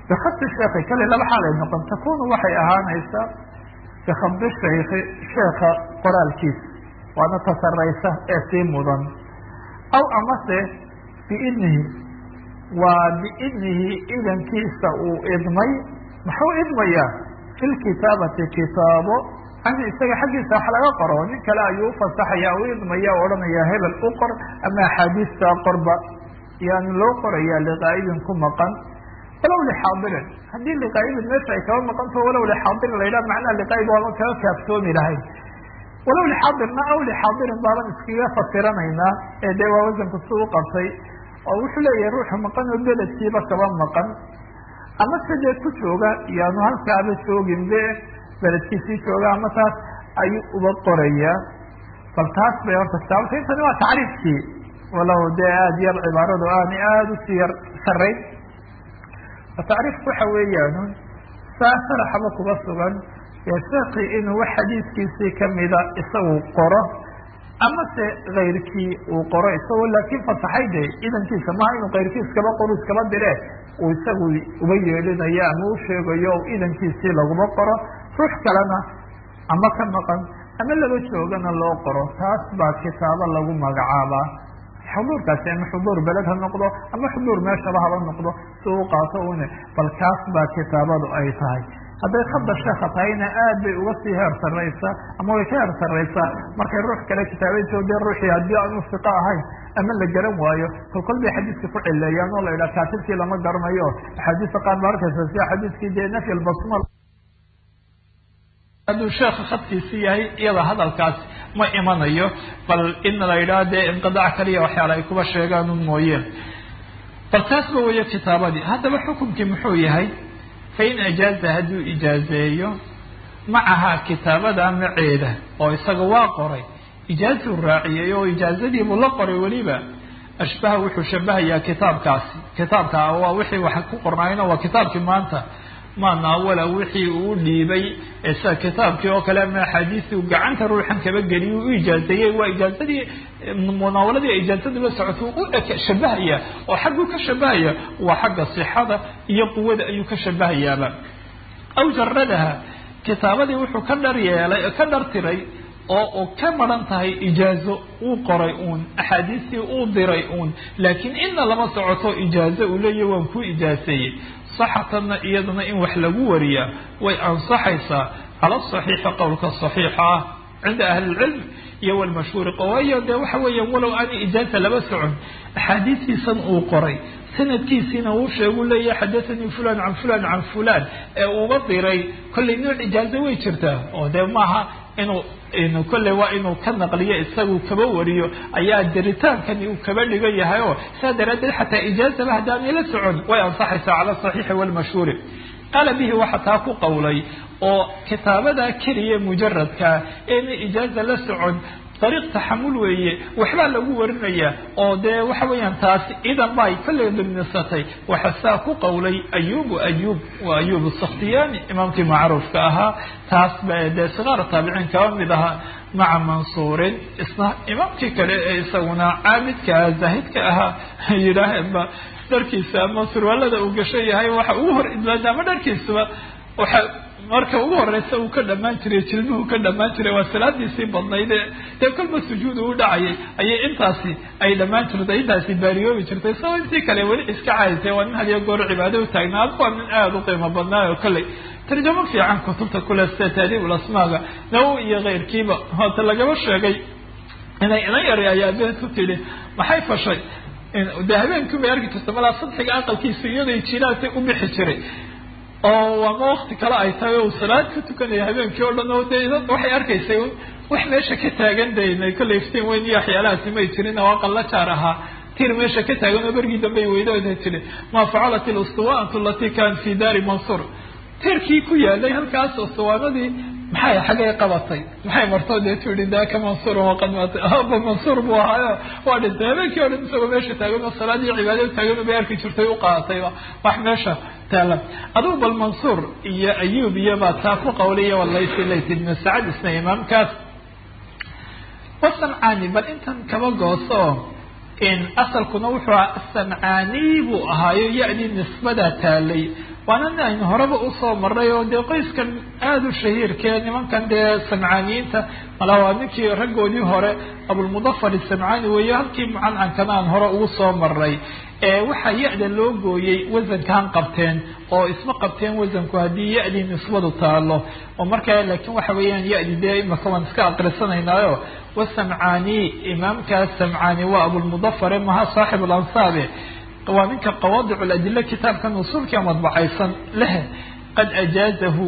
bikhabdi sheekhi kale laba xaalay noqon takunu waxay ahaanaysaa bikhabdi shaykhi sheekha qoraalkiisa waana tasaraysa ee sii mudan aw amase biidnihi waa biidnihi idankiisa uu idmay muxuu idmayaa fi lkitaabati kitaabo canhu isaga xaggiisa wax laga qoro nin kale ayuu ufasaxaya u idmaya o odhanaya hebel u qor ama axaadiista qorba yaani loo qoraya liqaa'ibin ku maqan walow lixaadirin haddii liqaa'ibin meesha ay kaba maqanto walow lixaadirin la yidhaha macnaha liqaa'ib waaba kaga kaaftoomi lahayd walow lixaadirna aw lixaadirin baaban iskaga fasiranaynaa ee dee waa wasanku si u qabtay oo wuxuu leeyahay ruuxa maqan oo beledkiiba kaba maqan ama se dee ku jooga yaanu halkaaba joogin be beledkiisii jooga ama taas ayuu uba qorayaa bal taas bay horta kitaabta intani waa tacriifkii walow dee aada yar cibaaradu aanay aada usii yar sarayn tacriifku waxa weeyaan saa sharaxaba kuba sugan sheekii inuu wax xadiiskiisii kamida isagu qoro ama se kayrkii uu qoro isagoo laakiin fasaxay de idankiisa maha inuu kayrkii iskaba qoro iskaba dire uu isagu uba yeelinayo ama u sheegayo o idankiisii laguma qoro ruux kalena ama ka maqan ama laba joogana loo qoro taas baa kitaabo lagu magacaabaa xuduurkaasi ama xuduur beled ha noqdo ama xuduur meeshaba haba noqdo si u qaato une bal kaas baa kitaabadu ay tahay hadday khada sheeka tahayna aad bay uga sii heer saraysaa ama way ka heer saraysaa markay ruux kale kitaabayso dee ruuxii haddii aanu siqo ahayn ama la garan waayo kol kol bay xadiiska ku cileeyaan oo la yidhaha kaatibkii lama garanayo axaadiista qaar ba arkaysa sida xadiiskii dee nafy albasmal hadduu sheeka khadkiisi yahay iyada hadalkaas ma imanayo bal in la yidhaha dee inqidaac kaliya waxyaala ay kuba sheegaan un mooyeen bal taasba weyo kitaabadii haddaba xukunkii muxuu yahay fain ajaaza hadduu ijaazeeyo macahaa kitaabada maceeda oo isaga waa qoray ijaazuu raaciyay oo ijaazadiibuu la qoray weliba ashbaha wuxuu shabahayaa kitaabkaasi kitaabka waa wixii wax ku qornaayna waa kitaabkii maanta ma naawala wixii uu dhiibay sida kitaabkii oo kale ama axaadiistii uu gacanta ruuxan kaba geliy u ijaazeeyey waa ijaazadii munaawaladii ijaazadu la socoto u shabahaya oo xagguu ka shabahaya waa xagga sixada iyo quwada ayuu ka shabahayaaba aw jaradaha kitaabadii wuxuu ka dhar yeelay ka dhartiray oo u ka maran tahay ijaazo uu qoray uun axaadiistii uu diray uun laakiin inna lama socoto ijaazo uu leeyahy waan ku ijaaseeyey saxatanna iyadana in wax lagu wariyaa way ansaxaysaa cala saxiixi qowlka saxiixa ah cinda ahli lcilm iyo walmashhuuri waayo dee waxa weeyaan walow aani ijaaza laba socon axaadiistiisan uu qoray sanadkiisiina uu sheegu leeyahay xadathanii fulan can fulan can fulan ee uuba diray kollay nooc ijaazo way jirtaa oo dee maaha inuu inu kolley waa inuu ka naqliyo isagu kaba wariyo ayaa diritaankani uu kaba dhigan yahay oo saa daraaddeed xataa ijaazaba haddaanay la socon way ansaxaysaa cala asaxiixi walmashhuuri qaala bihi waxa taa ku qowlay oo kitaabada keliya mujaradka eena ijaaza la socon dariiq taxamul weeye waxbaa lagu warinaya oo dee waxa weeyaan taasi idan ba ay kolley dimnisatay waxa saa ku qowlay ayubu ayub waa ayub sakhtiyani imaamkii macruufka ahaa taas ba dee sigaar taabiciin kaba mid ahaa maca mansuurin isna imaamkii kale ee isaguna caabidka ah zaahidka ahaa yidhaaheenba dharkiisa ama surwaalada uu gashan yahay waxa ugu hor idlaada ama dharkiisaba waxa marka ugu horeysa uu ka dhamaan jiray jilmuhu ka dhamaan jiray waa salaadiisii badnayd ee dee kolba sujuudu u dhacayay ayay intaasi ay dhamaan jirtay intaasi baariyoobi jirtay sao intii kale weli iska caadisay waa nin hadiyo goor cibaado u taagnaa ad waa nin aada u qiimo badnaayo kolley tarjamo fiican kutubta kule sida taadiib ulasmaaga nawowi iyo keyrkiiba hoota lagaba sheegay inay inan yari ayaa beed ku tidhi maxay fashay de habeenkii bay arki jirta malaa sadxiga aqalkiisa iyaday jilaasay u bixi jiray oo ama wakti kale ay tahay o salaad ka tukanaya habeenkii o dhan oo de waxay arkaysay wax meesha ka taagan dayna kolley iftiin weyn iyo waxyaalahaasi may jirin oo aqalla jaar ahaa tir meesha ka taagan oo bergii dambe weydooda tiri maa facalat ilustuwaantu alati kan fi daari mansuur tirkii ku yaalay halkaas ustuwaanadii maxay xaggay qabatay maxay marto dee tuihi daaka mansuur waqad maatay aba mansuur buu ahaayo waa dhintay habeenkii o dhan isagoo meesha taagan oo salaadii cibaadada taagan bay arki jirtay u qaadatayba wax meesha taalan adugu bal mansuur iyo ayub iyo baa taa ku qawliya walaysi layt ibnu sacad isna imaamkaas wasamcaani bal intan kaba gooso in asalkuna wuxuu ahaa asamcaani buu ahaayo ya-dii nisbadaa taalay waana nin aynu horeba usoo maray oo dee qoyskan aada u shahiirkee nimankan dee samcaaniyiinta mala waa ninkii raggoodii hore abulmudafar isamcaani weeye halkii mucancankana aan hore ugu soo maray waxaa ya-da loo gooyey wasankaan qabteen oo isma qabteen wasanku haddii ya-dii nisbadu taalo oo markaa laakiin waxa weeyaan ya-di dee imaka waan iska aqrisanaynaayo wasamcaani imaamkaas samcaani waa abulmudafare maha saaxib alansaabe waa ninka qawaadic ladile kitaabkan usuulkia madbacaysan leh qad ajaazahu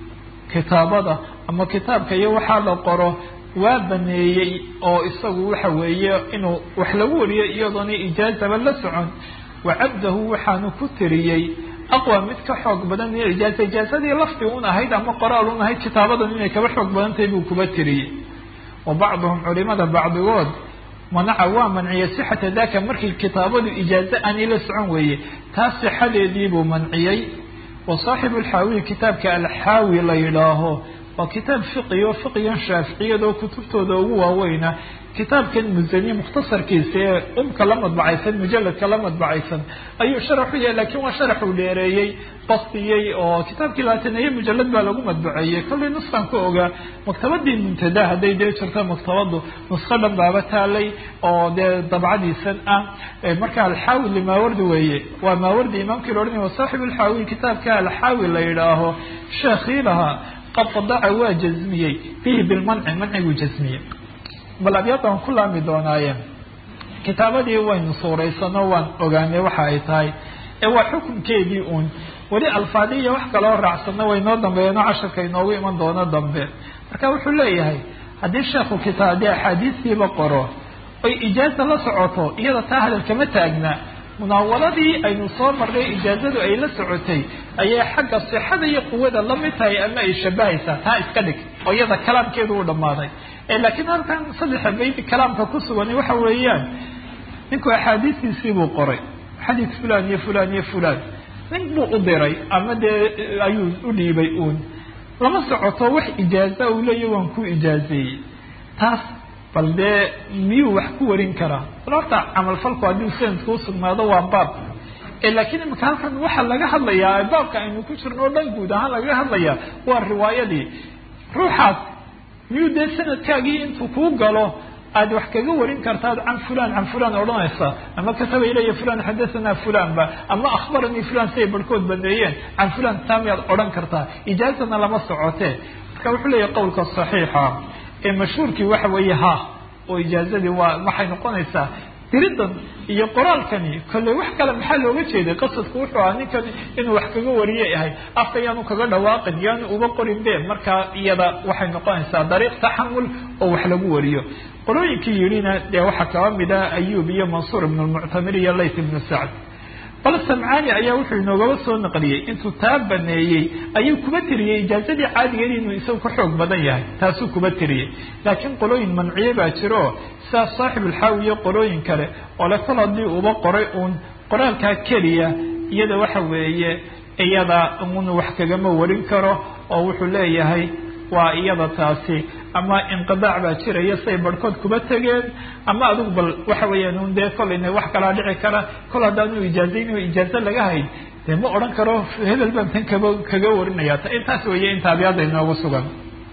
kitaabada ama kitaabka iyo waxaa la qoro waa baneeyey oo isagu waxa weeye inuu wax lagu wariyo iyadoona ijaazaba la socon wacabdahu waxaanu ku tiriyey aqwa mid ka xoog badan min ijaaza ijaazadii lafdi un ahayd ama qoraal un ahayd kitaabadan inay kaba xoog badan tahay buu kuba tiriyey wa bacduhum culimada bacdigood manaca waa manciyey sixata daka markii kitaabadu ijaazo aanay la socon weeye taas sixadeediibuu manciyey wa saaxibu alxaawiyi kitaabka alxaawi la yidhaaho waa kitaab fiqi oo fiqigan shaaficiyada oo kutubtooda ugu waaweyna kitaabkan musani mukhtasarkiisa ee umka la madbacaysan mujaladka la madbacaysan ayuu sharaxu yahay lakiin waa sharaxuu dheereeyey bastiyey oo kitaabkii labaataneeye mujalad baa lagu madbaceeyey kollay nuskan ka ogaa maktabadii muntada hadday dee jirto maktabadu nusko dhan baaba taalay oo dee dabcadiisan ah marka alxaawi limaawardi weeye waa maawardi imaamkii la odhanaya wasaaxib alxaawi kitaabka alxaawi la yidhaaho sheekhii lahaa qad qadaca waa jazmiyey bihi bilmanci manciguu jazmiyey bal abyaada waan ku laami doonaayeen kitaabadii waynu suuraysano waan ogaanay waxa ay tahay ee waa xukunkeedii uun weli alfaadi iyo wax kaloo raacsano waynoo dambeeyano casharka inoogu iman doono dambe marka wuxuu leeyahay haddii sheekhu kitaab dee axaadiistiiba qoro oy ijaaza la socoto iyada taa hadalkama taagna munaawaladii aynu soo marnay ijaazadu ay la socotay ayay xagga sixada iyo quwada la mid tahay ama ay shabahaysaa taa iska dhig oo iyada kalaamkeedu u dhammaaday laakiin halkan saddexa bayd kalaamka ku sugan waxa weeyaan ninku axaadiistiisii buu qoray xadiid fulan iyo fulan iyo fulan nin buu u diray ama dee ayuu u dhiibay uun lama socoto wax ijaaza uu leeya waan ku ijaazeeyey taas bal dee miyuu wax ku warin karaa bal horta camalfalku haddii sanadka usugnaado waa baab laakiin imika halkan waxaa laga hadlayaa baabka aynu ku jirno o dhan guud ahaan lagaga hadlayaa waa riwaayadii ruuxaas miyuu dee sanadkaagii intuu kuu galo aad wax kaga warin kartaad can fulan can fulan odhanaysa ama kataba ilaya fulan xadathana fulanba ama akhbaranii fulan siay barhkood baneeyeen can fulan taa miyaad odhan kartaa ijaazana lama socotee marka wuxuu leeyahy qowlka saxiixa ee mashhuurkii waxa weeye ha oo ijaazadii waa waxay noqonaysaa diridan iyo qoraalkani kolley wax kale maxaa looga jeeday qasadku wuxuu ahaa ninkan inuu wax kaga wariye ahay afka yaanu kaga dhawaaqin yaanu uba qorin be markaa iyada waxay noqonaysaa dariiq taxamul oo wax lagu wariyo qolooyinkii yidhina dee waxaa kaba mid ah ayub iyo mansuur ibn lmuctamir iyo layt ibnu sacd bal samcaani ayaa wuxuu inoogaba soo naqliyey intuu taa baneeyey ayuu kuba tiriyey ijaazadii caadigeed inuu isagu ka xoog badan yahay taasuu kuba tiriyey laakiin qolooyin manciye baa jiro sidaas saaxibulxaawi iyo qolooyin kale oo le kol haddii uba qoray uun qoraalkaa keliya iyada waxa weeye iyada un wax kagama warin karo oo wuxuu leeyahay waa iyada taasi ama inqidaac baa jiraya say barhkood kuba tegeen ama adigu bal waxa weeyaan un dee kol ina wax kalaa dhici kara kol haddaanu ijaazayn ijaazo laga hayn dee ma odhan karo hebel baan tan kaba kaga warinaya intaas weeye inta abyaada inoogu sugan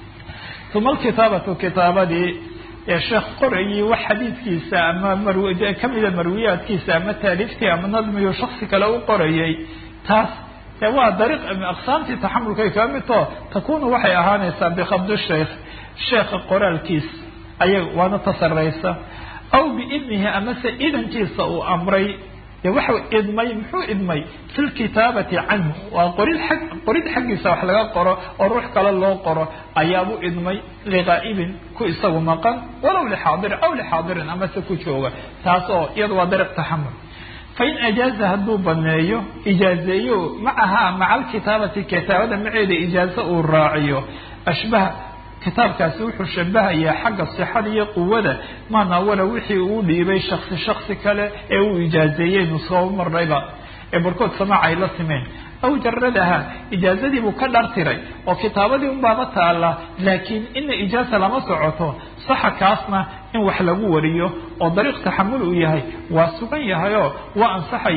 uma alkitaabatu kitaabadii ee sheekh qorayii wax xadiidkiisa ama mar kamida marwiyaadkiisa ama taaliiftii ama nadmiyu shaksi kale u qorayay taas waa dariiq aqsaamtii taxamulkay kaa midto takunu waxay ahaanaysaa bikhabdi sheikh sheekha qoraalkiis ayag waana tasaraysa aw biidnihi amase idankiisa uu amray dee waxa idmay muxuu idmay fi lkitaabati canhu waa qorid ag qorid xaggiisa wax laga qoro oo ruux kale loo qoro ayaabu idmay liqaa'ibin ku isagu maqan walow lixaadirin aw lixaadirin amase ku jooga taas oo iyada waa dariiq taxamul fain ajaaza hadduu baneeyo ijaazeeyo macaha maca alkitaabati kitaabada maceeda ijaazo uu raaciyo ashbaha kitaabkaasi wuxuu shabahayaa xagga sixada iyo quwada maanawala wixii uu dhiibay shaksi shaksi kale ee uu ijaazeeyeynu soo marnayba ee barkood samaaca ay la timeen aw jaradaha ijaazadiibuu ka dhartiray oo kitaabadii unbaaba taala laakiin ina ijaaza lama socoto saxa kaasna in wax lagu wariyo oo dariiq taxamul uu yahay waa sugan yahayoo waa ansaxaya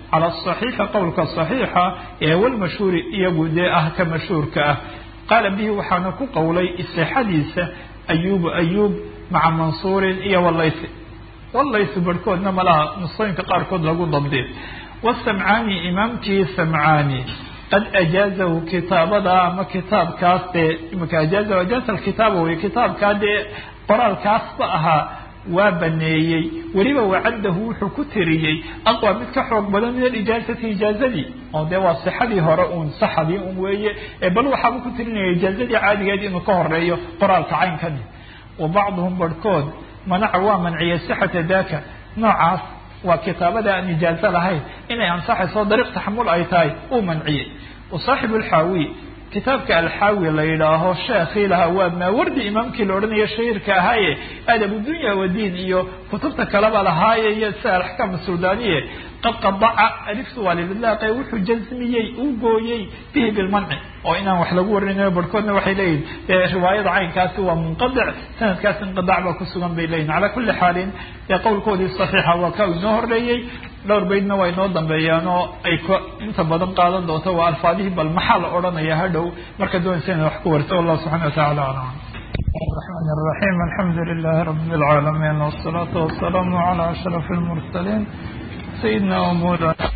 cala asaxiixi qowlka saxiixa ee walmashhuuri iyagu dee ah ka mashhuurka ah qaala bihi waxaana ku qowlay sixadiisa ayubu ayub maca mansuurin iyo walaysi walaysi barhkoodna malaha nusooyinka qaarkood lagu dabdi wasamcaani imaamkii samcaani qad ajaazahu kitaabada ama kitaabkaas dee imika ajaazahu ajaaza alkitaaba wey kitaabkaa dee qoraalkaasba ahaa waa baneeyey weliba wacaddahu wuxuu ku tiriyey aqwa mid ka xoog badan min alijaazati ijaazadii oo dee waa sixadii hore uun saxadii un weeye ee bal waxaaba ku tirinaya ijaazadii caadigeed inuu ka horeeyo qoraalka caynkani wa bacduhum barhkood manaca waa manciyey sixata daka noocaas waa kitaabada aan ijaazo lahayn inay ansaxayso dariiq taxamul ay tahay uu manciyey wasaaxibu alxaawi kitaabka alxaawi la yidhaaho sheekhii lahaa waa maawardi imaamkii la odhanayo shahiirka ahaaye adabu dunya wadiin iyo kutubta kaleba lahaaye iyo sida alaxkaam suldaaniye qad qadaca aliftu waa lilidlaaqe wuxuu jazmiyey uu gooyey bihi bilmanci oo inaan wax lagu warinayo barhkoodna waxay leeyihin dee riwaayada caynkaasi waa munqadic sanadkaas inqidac baa kusugan bay leeyihin calaa kulli xaalin dee qowlkoodii saxiixa waa ka inoo horeeyey dhowr baydna waa inoo dambeeyaan oo ay k inta badan qaadan doonto waa alfaadihii bal maxaa la odhanaya hadhow marka doonaysa ina wax ku warto wallahu subxana watacala aclam الرحمن الرحيم الحمد لله رب العالمين والصلاة والسلام على أشرف المرسلين سيدنا ومولانا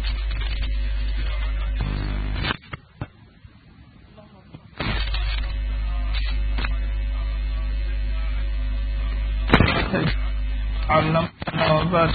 علمنا وبارك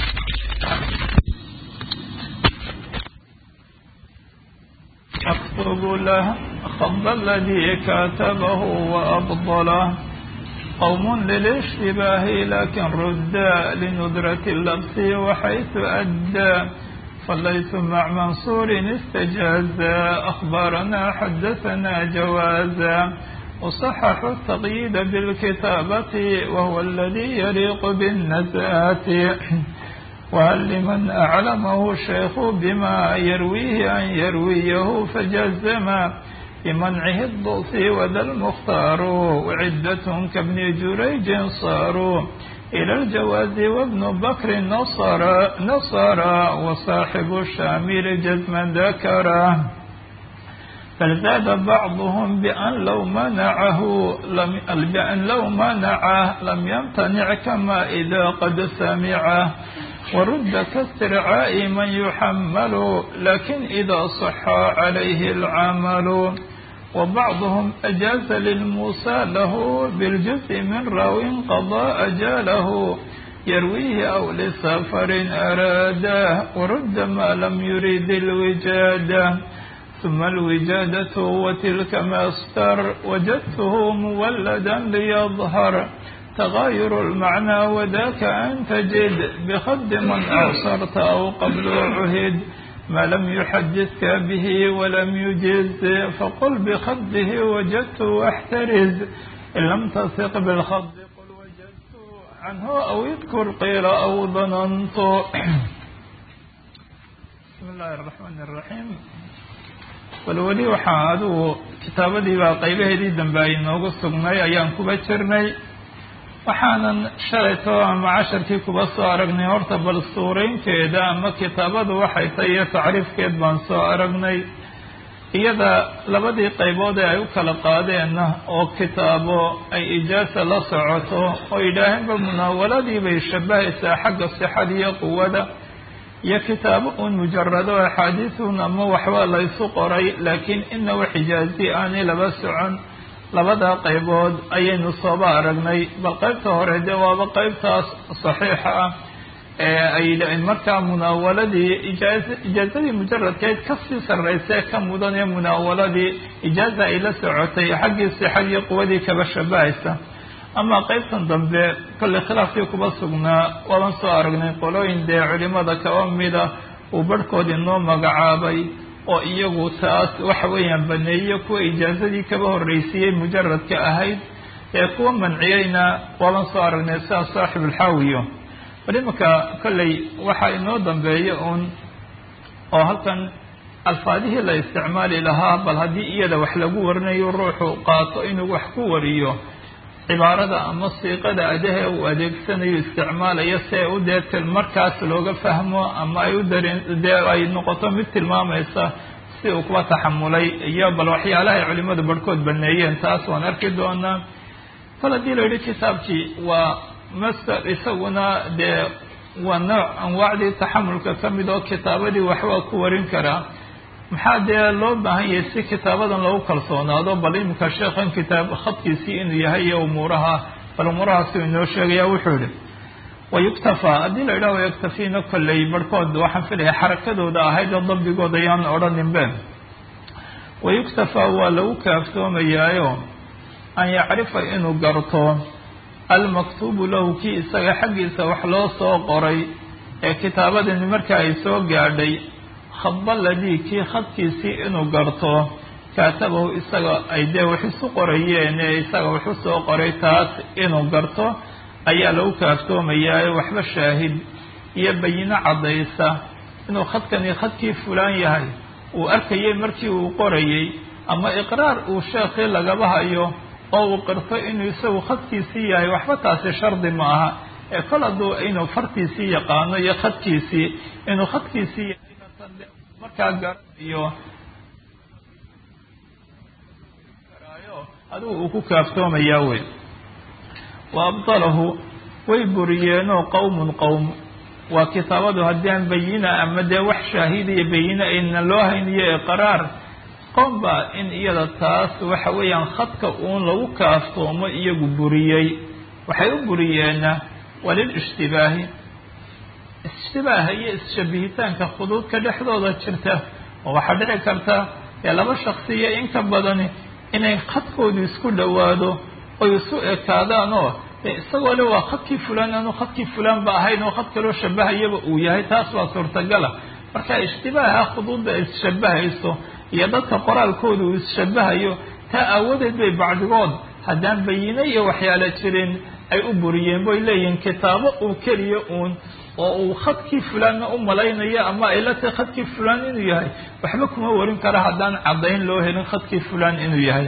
أكتب له خض الذي كاتبه وأبطله قوم للاشتباه لكن ردا لندرة اللبس وحيث أدى صليت مع منصور استجازا أخبارنا حدثنا جوازا وصحح التقييد بالكتابة وهو الذي يليق بالنزات وهل لمن أعلمه الشيخ بما يرويه أن يرويه فجزما بمنعه الضوصي وذا المختار وعدة كابن جريج صاروا إلى الجواز وابن بكر نصر نصر وصاحب الشامل جزما ذكره فزاد بعضهم بأن لو منعه لم بأن لو منعه لم يمتنع كما إذا قد سمعه ورد كاسترعاء من يحمل لكن إذا صح عليه العمل وبعضهم أجاز للموسى له بالجزء من راو قضى أجاله يرويه أو لسفر أراده ورد ما لم يريد الوجادة ثم الوجادة وتلك ما استر وجدته مولدا ليظهر تغاير المعنى وذاك أن تجد بخد من أعصرت أو قبل عهد ما لم يحدثك به ولم يجز فقل بخده وجدت واحترز إن لم تثق بالخد قل وجدت عنه أو يذكر قيل أو ظننت بسم الله الرحمن الرحيم bal weli waxaa adigu kitaabadii baa qaybaheedii dambe ay noogu sugnay ayaan kuba jirnay waxaanan shalayto ama casharkii kuba soo aragnay horta bal suuraynteeda ama kitaabadu waxay tahay iyo tacriifkeed baan soo aragnay iyada labadii qaybood ee ay u kala qaadeenna oo kitaabo ay ijaasa la socoto oo yidhaaheenba munaawaladii bay shabahaysaa xagga sixada iyo quwada iyo kitaabo uun mujarado axaadiisun ama waxba laysu qoray laakiin ina wax ijaazi aanay laba socon labada qaybood ayaynu sooba aragnay bal qaybta hore dee waaba qaybtaas saxiixa ah ee ay markaa munaawaladii ijaaz ijaazadii mujaradkeed kasii sarraysee ka mudan ee munaawaladii ijaaza ay la socotay xaggii sixadii quwadii kaba shabahaysa ama qaybtan dambe kolley khilaafkii kuba sugnaa waaban soo aragnay qolooyin dee culimada kaba mida uu barhkood inoo magacaabay oo iyagu taas waxa weeyaan baneeye kuwa ijaazadii kaba horreysiiyey mujaradka ahayd ee kuwa manciyeyna waaban soo aragnay sidaas saaxibulxaawiyo bal imanka kolley waxaa inoo dambeeya uun oo halkan alfaadihii la isticmaali lahaa bal haddii iyada wax lagu warinayo ruuxu qaato inuu wax ku wariyo cibaarada ama siiqada adahe uu adeegsanayo isticmaalayo si ay u dee markaas looga fahmo ama ay u dareen dee ay noqoto mid tilmaamaysa si uu kuwa taxamulay iyo bal waxyaalaha ay culimadu barhkood baneeyeen taas waan arki doonaa kol haddii la yidhi kitaabkii waa master isaguna dee waa nooc anwaacdii taxamulka ka mid oo kitaabadii waxbaa ku warin karaa maxaa dee loo baahan yahay si kitaabadan lagu kalsoonaado bal iminka sheekhan kitaab khadkiisii inuu yahay iyo umuuraha bal umuurahaasuu inoo sheegaya wuxuu yihi wayuktafaa haddii la yidhaha wayaktafiina kolley barhkood waxaan filaya xarakadooda ahayd oo dabdigooda ayaan odhaninbe wayuktafaa waa lagu kaaftoomayaayo an yacrifa inuu garto almaktuubu lahu kii isaga xaggiisa wax loo soo qoray ee kitaabadani marka ay soo gaadhay khadbaladii kii khadkiisii inuu garto kaatabahu isaga ay dee wax isu qorayeen ee isaga wax u soo qoray taas inuu garto ayaa lagu kaaftoomayaa waxba shaahid iyo bayino caddaysa inuu khadkani khadkii fulaan yahay uu arkayay markii uu qorayay ama iqraar uu sheekhii lagaba hayo oo uu qirto inuu isagu khadkiisii yahay waxba taasi shardi ma aha ee kol hadduu inuu fartiisii yaqaano iyo khadkiisii inuu khadkiisii yahay markaa garanayo adigu uu ku kaaftoomayaa wey wa abdalahu way buriyeenoo qowmun qowm waa kitaabadu haddii aan bayina ama dee wax shaahid iyo bayine ayna loo hayniyo iqraar qowm baa in iyada taas waxa weeyaan khadka uun lagu kaaftoomo iyagu buriyey waxay u buriyeenna waa lilishtibaahi ishtibaaha iyo isshabihitaanka khuduudka dhexdooda jirta oo waxaa dhici karta ee laba shaksi iyo inka badani inay khadkoodu isku dhowaado oy isu ekaadaan oo isagoo le waa khadkii fulaan aanu khadkii fulaan ba ahayn oo khad kaloo shabahayaba uu yahay taas waa suurtagala marka ishtibaaha khuduudda isshabahayso iyo dadka qoraalkooda uu isshabahayo taa aawadeed bay bacdigood haddaan bayine iyo waxyaala jirin ay u buriyeen boy leeyihiin kitaabo uu keliya uun oo uu khadkii fulaanna u malaynayo ama ay la tahay khadkii fulaan inuu yahay waxba kuma warin kara haddaan caddayn loo helin khadkii fulaan inuu yahay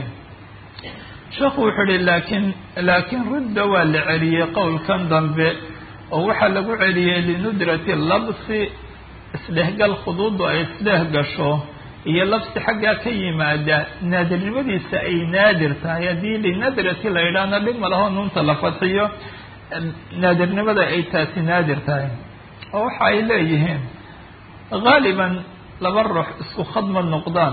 sheekhu wuxuu ihi laakiin laakiin rudda waa la celiyey qowlkan dambe oo waxaa lagu celiyey linudrati labsi isdhehgal khuduuddu ay isdheh gasho iyo labsi xaggaa ka yimaada naadirnimadiisa ay naadir tahay haddii linadrati la yidhaahna dhib ma laho nuunta la fadxiyo naadirnimada ay taasi naadir tahay oo waxa ay leeyihiin haaliban laba ruux isku khadma noqdaan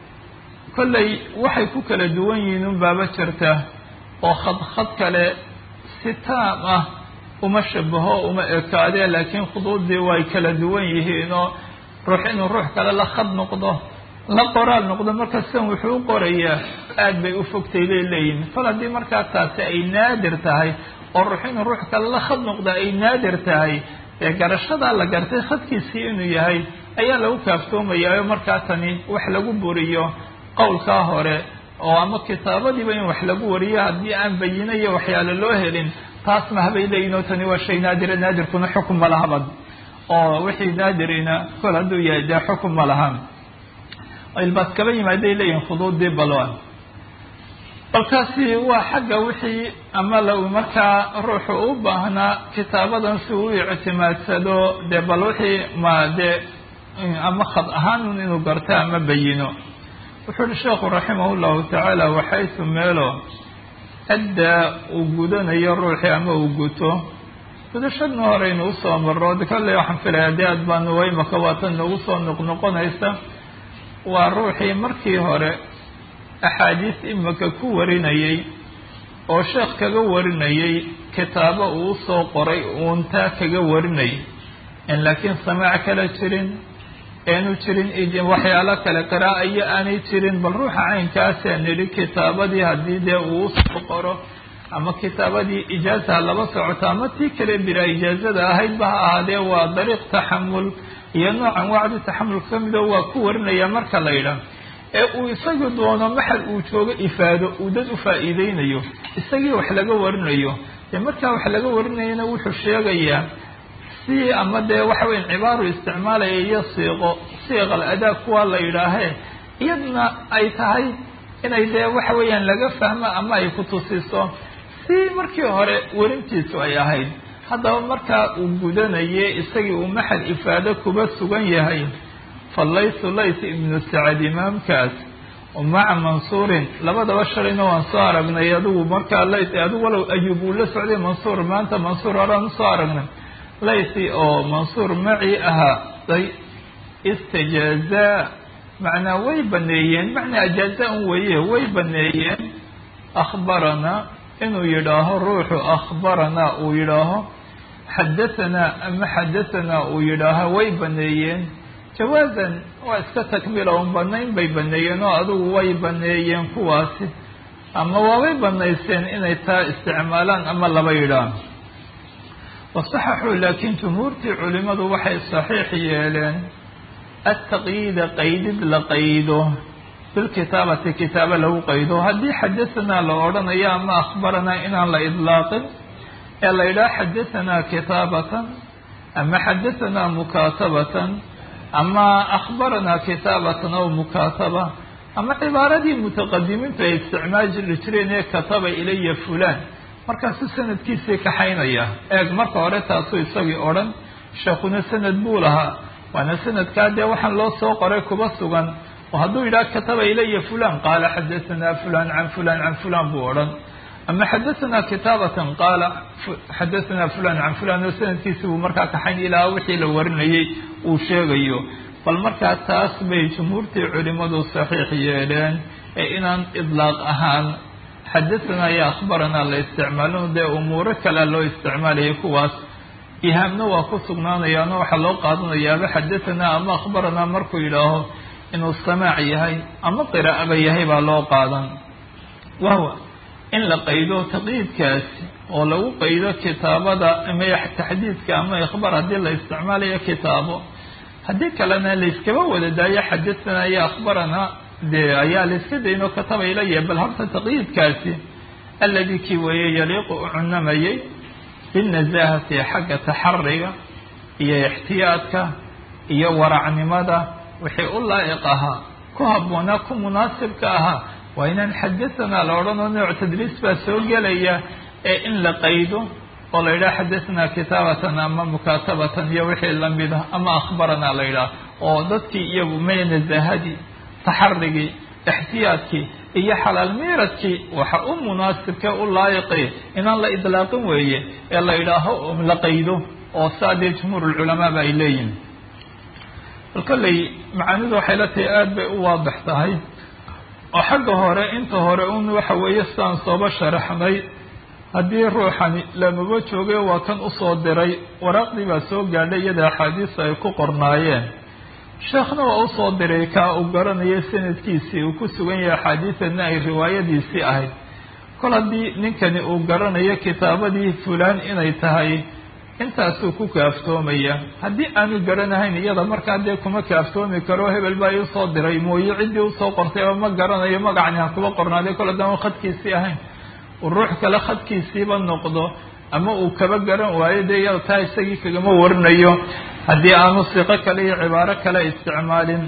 kollay waxay ku kala duwan yihiin un baaba jirta oo khad khad kale si taam ah uma shabaho uma ekaadee laakiin khuduuddii way kala duwan yihiin oo ruux inuu ruux kale la khad noqdo la qoraal noqdo marka sidan wuxuu u qorayaa aad bay u fogtay bay leeyihin fal haddii markaa taasi ay naadir tahay oo ruux inuu ruux kale la khad noqda ay naadir tahay ee garashadaa la gartay khadkiisii inuu yahay ayaa lagu kaaftoomayaayo markaa tani wax lagu buriyo qowlkaa hore oo ama kitaabadiiba in wax lagu wariyo haddii aan bayino iyo waxyaale loo helin taas mahabay leeyihin oo tani waa shay naadira naadirkuna xukun ma lahabad oo wixii naadirina kol hadduu yahay dee xukun ma lahan ilbaas kaba yimaaday leeyihin khuduuddii balwan balkaasi waa xagga wixii ama la markaa ruuxu u baahnaa kitaabadan si uu ictimaadsado dee bal wixii ma dee ama khad ahaanun inuu garto ama bayino wuxuu uhi sheekhu raximah llahu tacaala waxaysu meelo addaa uu gudanayo ruuxii ama uu guto gudashadna horeynu usoo maro kolley waxaan filaya dee aad baanu waymaka waatan nagu soo noqnoqonaysa waa ruuxii markii hore axaadiis imika ku warinayay oo sheekh kaga warinayay kitaabo uu usoo qoray uuntaa kaga warinayay in laakiin samaac kala jirin eanu jirin waxyaalo kale qira'a iyo aanay jirin bal ruuxa caynkaasee nidhi kitaabadii haddii dee uu usoo qoro ama kitaabadii ijaazaha laba socoto ama tii kale bilaa ijaazada ahaydba ha ahaadee waa dariiq taxamul iyo noocan wacdi taxamulka ka mido waa ku warinaya marka la yidhaah ee uu isagu doono maxal uu joogo ifaado uu dad u faa'iideynayo isagii wax laga warinayo dee markaa wax laga warinayana wuxuu sheegayaa si ama dee waxa weya cibaaru isticmaalaya iyo siiqo siiqal adaa kuwa la yidhaahee iyadna ay tahay inay dee waxa weeyaan laga fahmo ama ay ku tusiso si markii hore werintiisu ay ahayd haddaba markaa uu gudanaye isagii uu maxal ifaado kuba sugan yahay falaysu lays ibnu sacad imaamkaas maca mansuurin labadaba shalayna waan soo aragnay adigu markaa lays adigu walow ayuub uu la socday mansuur maanta mansuur horaan usoo aragnay laysi oo mansuur macii ahaa day istijaazaa macnaa way baneeyeen macnaa ajaaza un weeye way baneeyeen akhbaranaa inuu yidhaaho ruuxu akhbaranaa uu yidhaaho xadahanaa ama xadahanaa uu yidhaaho way baneeyeen jawaazan waa iska takmila un banayn bay baneeyeen oo adigu way baneeyeen kuwaasi ama waabay banayseen inay taa isticmaalaan ama laba yidhaan wasaxaxuu laakiin jumhuurtii culimadu waxay saxiix yeeleen altaqyiida qaydid la qaydo bilkitaabati kitaabo lagu qaydo haddii xadahanaa la odhanayo ama akhbaranaa inaan la idlaaqin ee la yidhaha xadahanaa kitaabatan ama xadahanaa mukaatabatan ama akhbaranaa kitaabatan aw mukaataba ama cibaaradii mutaqadimiintu ay isticmaali jireen ee kataba ilaya fulan markaasuu sanadkiisii kaxaynaya eeg marka hore taasuu isagii odhan sheekuna sanad buu lahaa waana sanadkaa dee waxaan loo soo qoray kuba sugan oo hadduu yidhaha kataba ilaya fulan qaala xadahanaa fulan can fulan can fulan buu odhan ama xadahanaa kitaabatan qaala xadahanaa fulan can fulan oo sanadkiisi buu markaa kaxayn ilaa wixii la warinayay uu sheegayo bal markaa taas bay jumhuurtii culimadu saxiix yeeleen ee inaan idlaaq ahaan xadahanaa iyo akhbaranaa la isticmaalin dee umuuro kalea loo isticmaalayay kuwaas ihaamna waa ku sugnaanayaano waxaa loo qaadanayaaba xadahanaa ama akhbaranaa markuu yidhaaho inuu samaac yahay ama qiraa'aba yahay baa loo qaadan wahwa in la qaydo taqyiidkaasi oo lagu qaydo kitaabada ama taxdiidka ama ikhbaar haddii la isticmaalayo kitaabo haddii kalena layskaba wada daayo xadahanaa iyo akhbaranaa dee ayaa layska daynoo kataba ilaya bal horta taqyiidkaasi alladii kii weeye yaliiqu u cunamayay binnasaahati xagga taxariga iyo ixtiyaadka iyo waracnimada wixii u laa'iq ahaa ku habboonaa ku munaasibka ahaa waa inaan xadahanaa la odhanoo nooc tadriis baa soo gelaya ee in la qaydo oo la yidhaha xadahanaa kitaabatan ama mukaatabatan iyo wixii lamid ah ama akhbaranaa la yidhaha oo dadkii iyagu may nasaahadii taxarigii ixtiyaadkii iyo xalaal miiradkii waxa u munaasibkee u laayiqi inaan la idlaaqin weeye ee la yidhaaho la qaydo oo saa dee jumhuur lculamaaba ay leeyihin bal kolley macaanidu waxay la tahay aada bay u waadix tahay oo xagga hore inta hore un waxa weeye sidaan sooba sharaxnay haddii ruuxani lamaba joogay waa kan usoo diray waraaqdii baa soo gaadhay iyada axaadiista ay ku qornaayeen sheekhna waa usoo diray kaa uu garanaya sanadkiisii uu ku sugan yahay axaadiidana ay riwaayadiisii ahayd kol haddii ninkani uu garanayo kitaabadii fulaan inay tahay intaasuu ku kaaftoomaya haddii aanu garanahayn iyada markaa dee kuma kaaftoomi karo hebel baa i usoo diray mooye ciddii usoo qortayba ma garanayo magacni ha kuba qornaaday kol haddaan khadkiisii ahayn uu ruux kale khadkiisiiba noqdo ama uu kaba garan waayo dee iyada taa isagii kagama warinayo haddii aanu siqo kale iyo cibaaro kale isticmaalin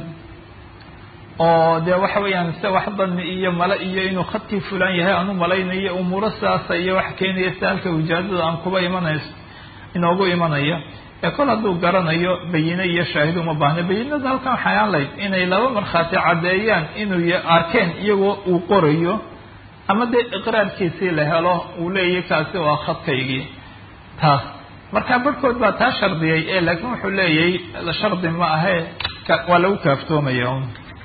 oo dee waxa weeyaan se wax dani iyo male iyo inuu khadkii fulaan yahay aanu malaynayo umuuro sidaasa iyo wax keenaya si halka wijaadada aan kuba imanayso inoogu imanaya ee kol hadduu garanayo bayine iyo shaahid uma baahna bayinada halkan waxay aan layd inay laba markhaati caddeeyaan inuu arkeen iyagoo uu qorayo ama dee iqraarkiisii la helo uu leeyahy kaasi waa khadkaygii taas marka barhkood baa taa shardiyay ee laakiin wuxuu leeyahay shardi ma ahe waa lagu kaaftoomaya un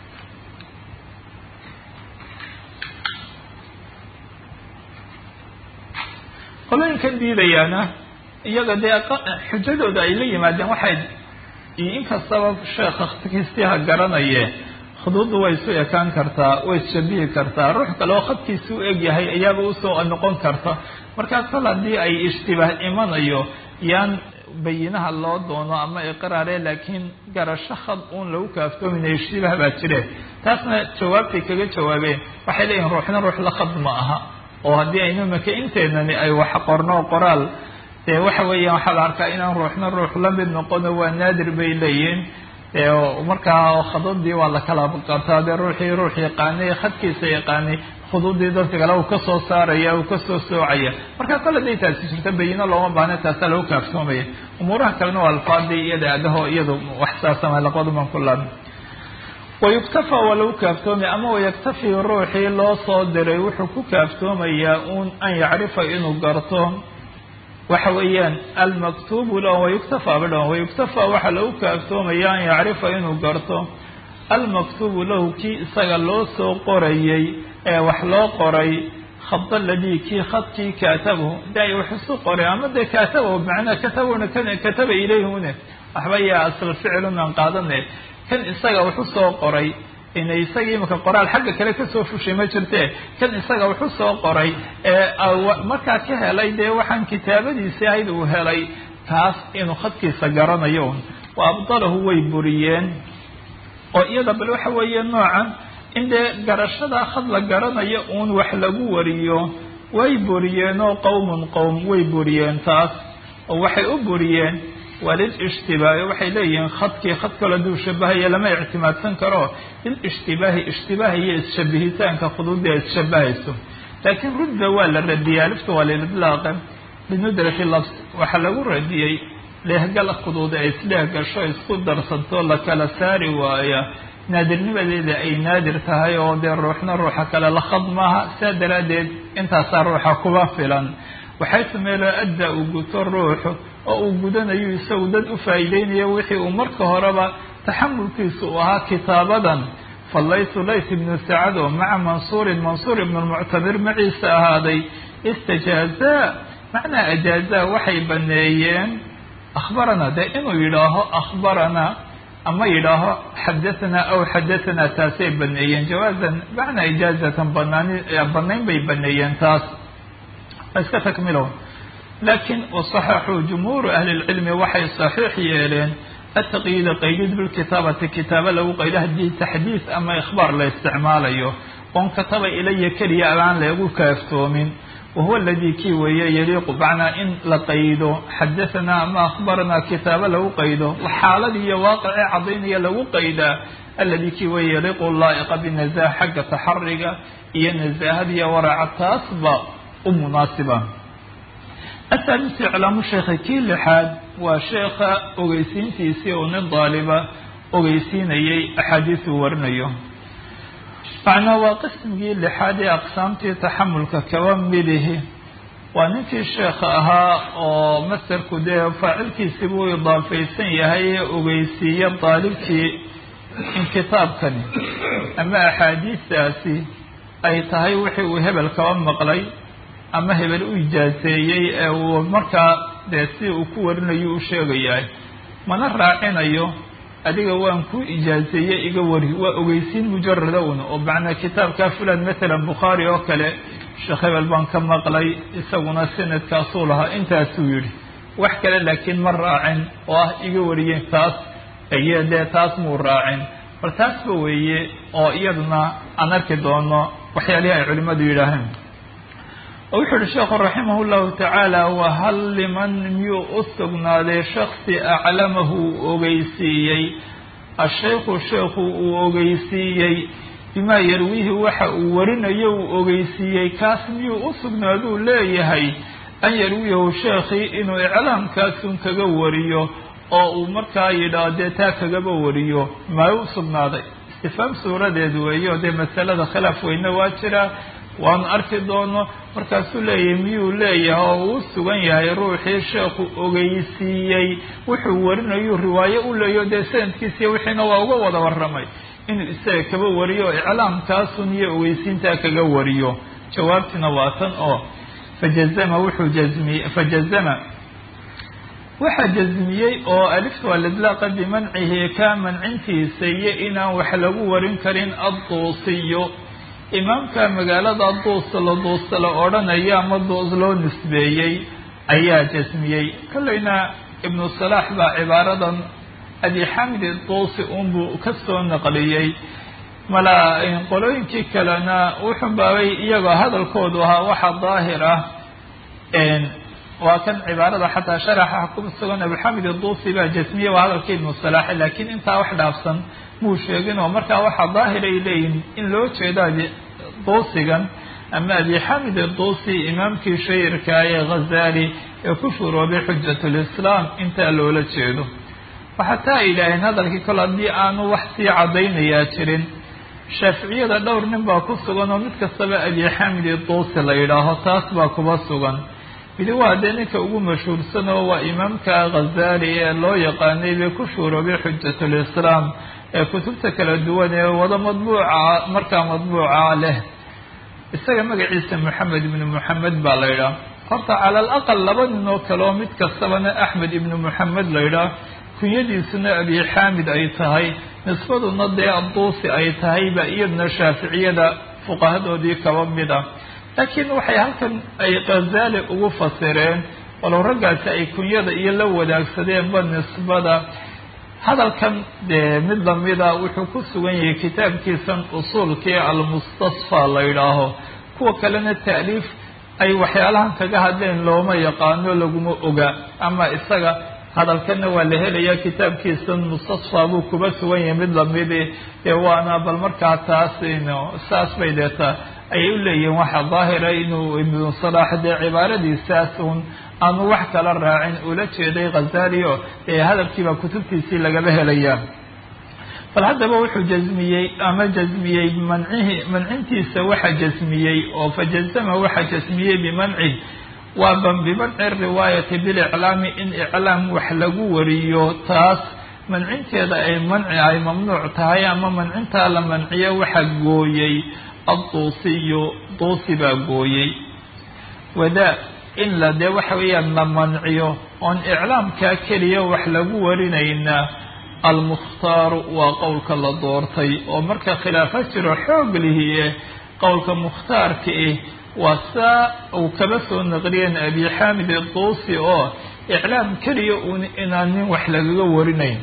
qolooyinkan diidayaana iyaga dee xujadooda ay la yimaadeen waxay inkastaba sheekha khadkiisiha garanaye khuduuddu way isu ekaan kartaa way isshabihi kartaa ruux kale oo khadkiisi u eg yahay ayaaba usoo noqon karta markaa kol haddii ay ishtibaah imanayo yaan bayinaha loo doono ama iqraare laakiin garasho khad uun lagu kaaftoominayo ishtibaah baa jire taasna jawaabtay kaga jawaabeen waxay leeyihin ruuxna ruux la khad ma aha oo haddii aynu maka inteednani ay wax qorno qoraal dee waxa weeyaan waxaa la arkaa inaan ruuxna ruux la mid noqono waa naadir bay leeyihin markaa khadadii waa la kala qabtaa dee ruuxii ruux yaqaanay khadkiisa yaqaanay khuduudii dadka kale uu kasoo saaraya uu kasoo soocaya marka kole haday taasi jirto bayino looma baahna taasaa lagu kaaftoomaya umuuraha kalena waa alfaadii iyada adaho iyadu wax saasama laqaduman ku laabmi wayuktafa waa lagu kaaftoomaya ama wayaktafi ruuxii loo soo diray wuxuu ku kaaftoomayaa un an yacrifa inuu garto waxa weeyaan almaktubu lahu wayuktafa badhan wayuktafa waxaa lagu kaaftoomaya an yacrifa inuu garto almaktubu lahu kii isaga loo soo qorayay ee wax loo qoray khad aladii kii khadkii kaatabahu da wax isu qoray ama dee kaatabahu macnaa katabuna kataba ilayhune waxba yaa asal ficilunaan qaadane kan isaga wax usoo qoray inay isagii imaka qoraal xagga kale kasoo fushay ma jirte kan isaga wax usoo qoray ee markaa ka helay dee waxaan kitaabadiisi ahayd uu helay taas inuu khadkiisa garanayo wa abdalahu way buriyeen oo iyada bal waxa weeye noocan in dee garashadaa khad la garanayo uun wax lagu wariyo way buriyeenoo qowmun qowm way buriyeen taas oo waxay u buriyeen waa lilishtibaahi waxay leeyihiin khadkii khad kalo haduu shabahaya lama ictimaadsan karo lilishtibaahi ishtibaaha iyo isshabihitaanka khuduudda ay isshabahayso laakiin rudda waa la radiyay alifta waa lilidlaaqe binudrati lafs waxaa lagu radiyey leehgal khuduuda ay isleehgasho isku darsanto la kala saari waaya naadirnimadeeda ay naadir tahay oo dee ruuxna ruuxa kale la khad maaha saa daraaddeed intaasaa ruuxa kuba filan waxay sameeloo adda uu guto ruuxu oo uu gudanayo isagu dad u faa'iideynayo wixii uu marka horeba taxamulkiisa uu ahaa kitaabadan fallaytu layt ibnu sacad oo maca mansuurin mansuur ibnu lmuctamir maciisa ahaaday istajaazaa macnaa ajaazaa waxay baneeyeen akhbaranaa dee inuu yidhaaho akhbaranaa ama yidhaaho xadahanaa aw xadahanaa taasay baneeyeen jawaazan macnaa ijaazatan banaan banayn bay baneeyeen taas iska takmilo laakiin wasaxaxuu jumhuuru ahli lcilmi waxay saxiix yeeleen ataqyiida qaydid bilkitaabati kitaaba lagu qaydo haddii taxdiis ama ikhbaar la isticmaalayo oon kataba ilaya keliya abaan lagu kaaftoomin wahuwa aladii kii weeye yaliiqu macnaa in la qaydo xadahanaa ama akhbaranaa kitaaba lagu qaydo xaaladii iyo waaqicee cadaynaya lagu qaydaa alladii kii weeye yaliiqu laa'iqa binazaah xagga taxariga iyo nazaahada iyo waraaca taasba u munaasiba athaalisi iclaamu sheekha kii lixaad waa sheekha ogeysiintiisii oo nin daaliba ogeysiinayay axaadiisuu warinayo macnaa waa qismigii lixaad ee aqsaamtii taxamulka kaba midihi waa ninkii sheekha ahaa oo masarku dee faacilkiisi buu idaafaysan yahay ee ogeysiiya daalibkii in kitaabkani ama axaadiistaasi ay tahay wixii uu hebel kaba maqlay ama hebel u ijaaseeyey ee uu markaa dee si uu ku warinayo u sheegayahay mana raacinayo adiga waan ku ijaaseeye iga wari waa ogeysiin mujarada un oo macnaa kitaabka fulan matalan bukhaari oo kale sheekh hebel baan ka maqlay isaguna sanadkaasuu lahaa intaasuu yidhi wax kale laakiin ma raacin oo ah iga wariyeen taas iyo dee taas muu raacin bal taasba weeye oo iyaduna aan arki doono waxyaalihii ay culimmadu yidhaaheen oo wuxuu uhi sheekhu raximah llahu tacaala wahal liman miyuu u sugnaaday shaksi aclamahu uu ogeysiiyey ashaykhu sheekhu uu ogeysiiyey bimaa yarwiihi waxa uu warinayo uu ogeysiiyey kaas miyuu u sugnaaduu leeyahay an yarwiyahu sheekhii inuu iclaamkaasun kaga wariyo oo uu markaa yidhaah dee taa kagaba wariyo maa u sugnaaday istifaam suuradeed weeyo dee masalada khilaaf weyne waa jiraa waanu arki doono markaasuu leeyahay miyuu leeyahay oo uu sugan yahay ruuxii sheekhu ogeysiiyey wuxuu warinayu riwaayo u leeyo dee sanadkiisiiyo wixiina waa uga wada warramay inuu isaga kaba wariyo iclaamkaasun iyo ogeysiintaa kaga wariyo jawaabtina waa tan oo fajazama wuxuu jazmiyey fajazama waxaa jazmiyey oo aliftu alidlaaqa bimancihi kaa mancintiisa iyo inaan wax lagu warin karin adduusiyo imaamka magaalada duus la duusta la odhanaya ama duus loo nisbeeyey ayaa jasmiyey kollayna ibnu salaax baa cibaaradan abi xamid duusi unbuu ka soo naqliyey mala qolooyinkii kalena wuxun baabay iyagoo hadalkoodu ahaa waxa daahir ah waa kan cibaarada xataa sharaxa ku sugan abuxamid duusi baa jasmiye waa hadalkii ibnu salaax laakiin intaa wax dhaafsan muu sheegin oo markaa waxaa daahir ay leeyihin in loo jeedaa duusigan ama abi xamid iduusi imaamkii shahirka ee ghazali ee ku shuroobay xujatulislaam intaa loola jeedo waxaa taa ay yidhaaheen hadalkii kole haddii aanu wax sii caddaynayaa jirin shaaficiyada dhowr nin baa ku sugan oo mid kastaba abi xamid iduusi la yidhaaho taas baa kuba sugan midi waa dee ninka ugu mashhuursan oo waa imaamka ghazali ee loo yaqaanay bay ku shuuroobay xujatulislaam ee kutubta kala duwan ee wada madbuuca markaa madbuuca leh isaga magaciisa moxamed ibnu moxamed baa la yidhaah horta cala al aqal laba nin oo kale oo mid kastabana axmed ibnu moxamed la yidhaah kunyadiisuna abi xaamid ay tahay nisbaduna dee adduusi ay tahay ba iyadna shaaficiyada fuqahadoodii kaba mid ah laakiin waxay halkan ay ghazali ugu fasireen walow raggaasi ay kunyada iyo la wadaagsadeenba nisbada hadalkan dee mid lamida wuxuu ku sugan yahay kitaabkiisan usuulkii almustasfa la yidhaaho kuwa kalena ta'liif ay waxyaalahan kaga hadleen looma yaqaano laguma oga ama isaga hadalkana waa la helayaa kitaabkiisan mustasfa buu kuba sugan yahay mid lamidi ee waana bal markaa taas saas bay deeta ayay u leeyihiin waxa daahira inuu ibnu salaax dee cibaaradiisaas un aanu wax kala raacin ula jeeday ghazali o ee hadalkiibaa kutubtiisii lagaba helayaa bal haddaba wuxuu jasmiyey ama jasmiyey mancihi mancintiisa waxa jasmiyey oo fa jazama waxa jasmiyey bimancih waa bimanci riwaayati biliclaami in iclaam wax lagu wariyo taas mancinteeda ay manci ay mamnuuc tahay ama mancintaa la manciyo waxa gooyey adduusiyu duusi baa gooyey wadaa in la dee waxa weeyaan la manciyo oon iclaamkaa keliya wax lagu warinaynaa almukhtaaru waa qowlka la doortay oo marka khilaafo jiro xoog lihiye qowlka mukhtaarka ah waa saa uu kaba soo naqliyeen abi xaamid iduusi oo iclaam keliya uun inaan nin wax lagaga warinayn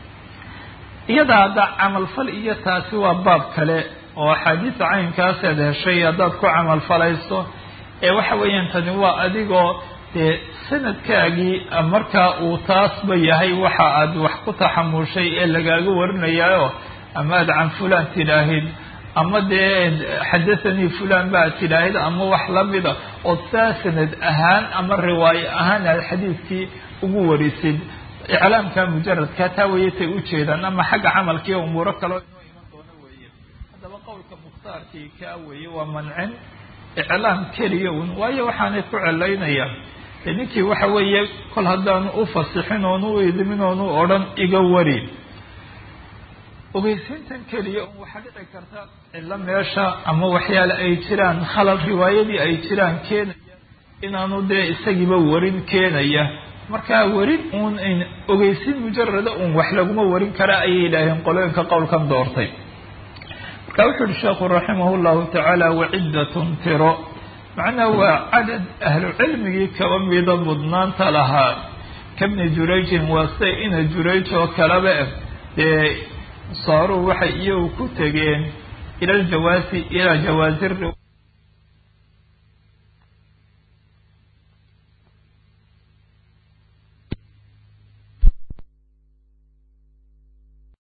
iyada hadda camalfal iyo taasi waa baab kale oo axaadiisa caynkaasaad heshay haddaad ku camalfalayso ee waxa weeyaan tani waa adigoo dee sanadkaagii markaa uu taasba yahay waxa aad wax ku taxamushay ee lagaaga warinayaayo ama aad can fulan tidhaahid ama dee xadathanii fulan ba ad tidhaahid ama wax lamida ood saa sanad ahaan ama riwaayo ahaan aad xadiidkii ugu warisid iclaamka mujaradka taa wayatay ujeedaan ama xagga camalkii umuuro kaleo inoo iman doono weeye haddaba qowlka mukhtaarkii kaa weeye waa mancin iclaam keliya un waayo waxaanay ku celaynayaan de ninkii waxa weeye kol haddaanu u fasixin oonu u idimin oonu odhan iga wari ogeysiintan keliya un waxaa dhici karta cilo meesha ama waxyaale ay jiraan khalal riwaayadii ay jiraan keenaya inaanu dee isagiiba warin keenaya markaa warin uun ogeysiin mujarada un wax laguma warin kara ayay yidhaaheen qolooyinka qowlkan doortay marka wuxu uhi sheekhu raximah llahu tacaala waciddatun tiro macnaha waa cadad ahlu cilmigii kaba mida mudnaanta lahaa kabni jurayjin waa sida ina jurayj oo kaleba dee saaruu waxay iyagu ku tegeen ila ljawaasi ilaa jawaasi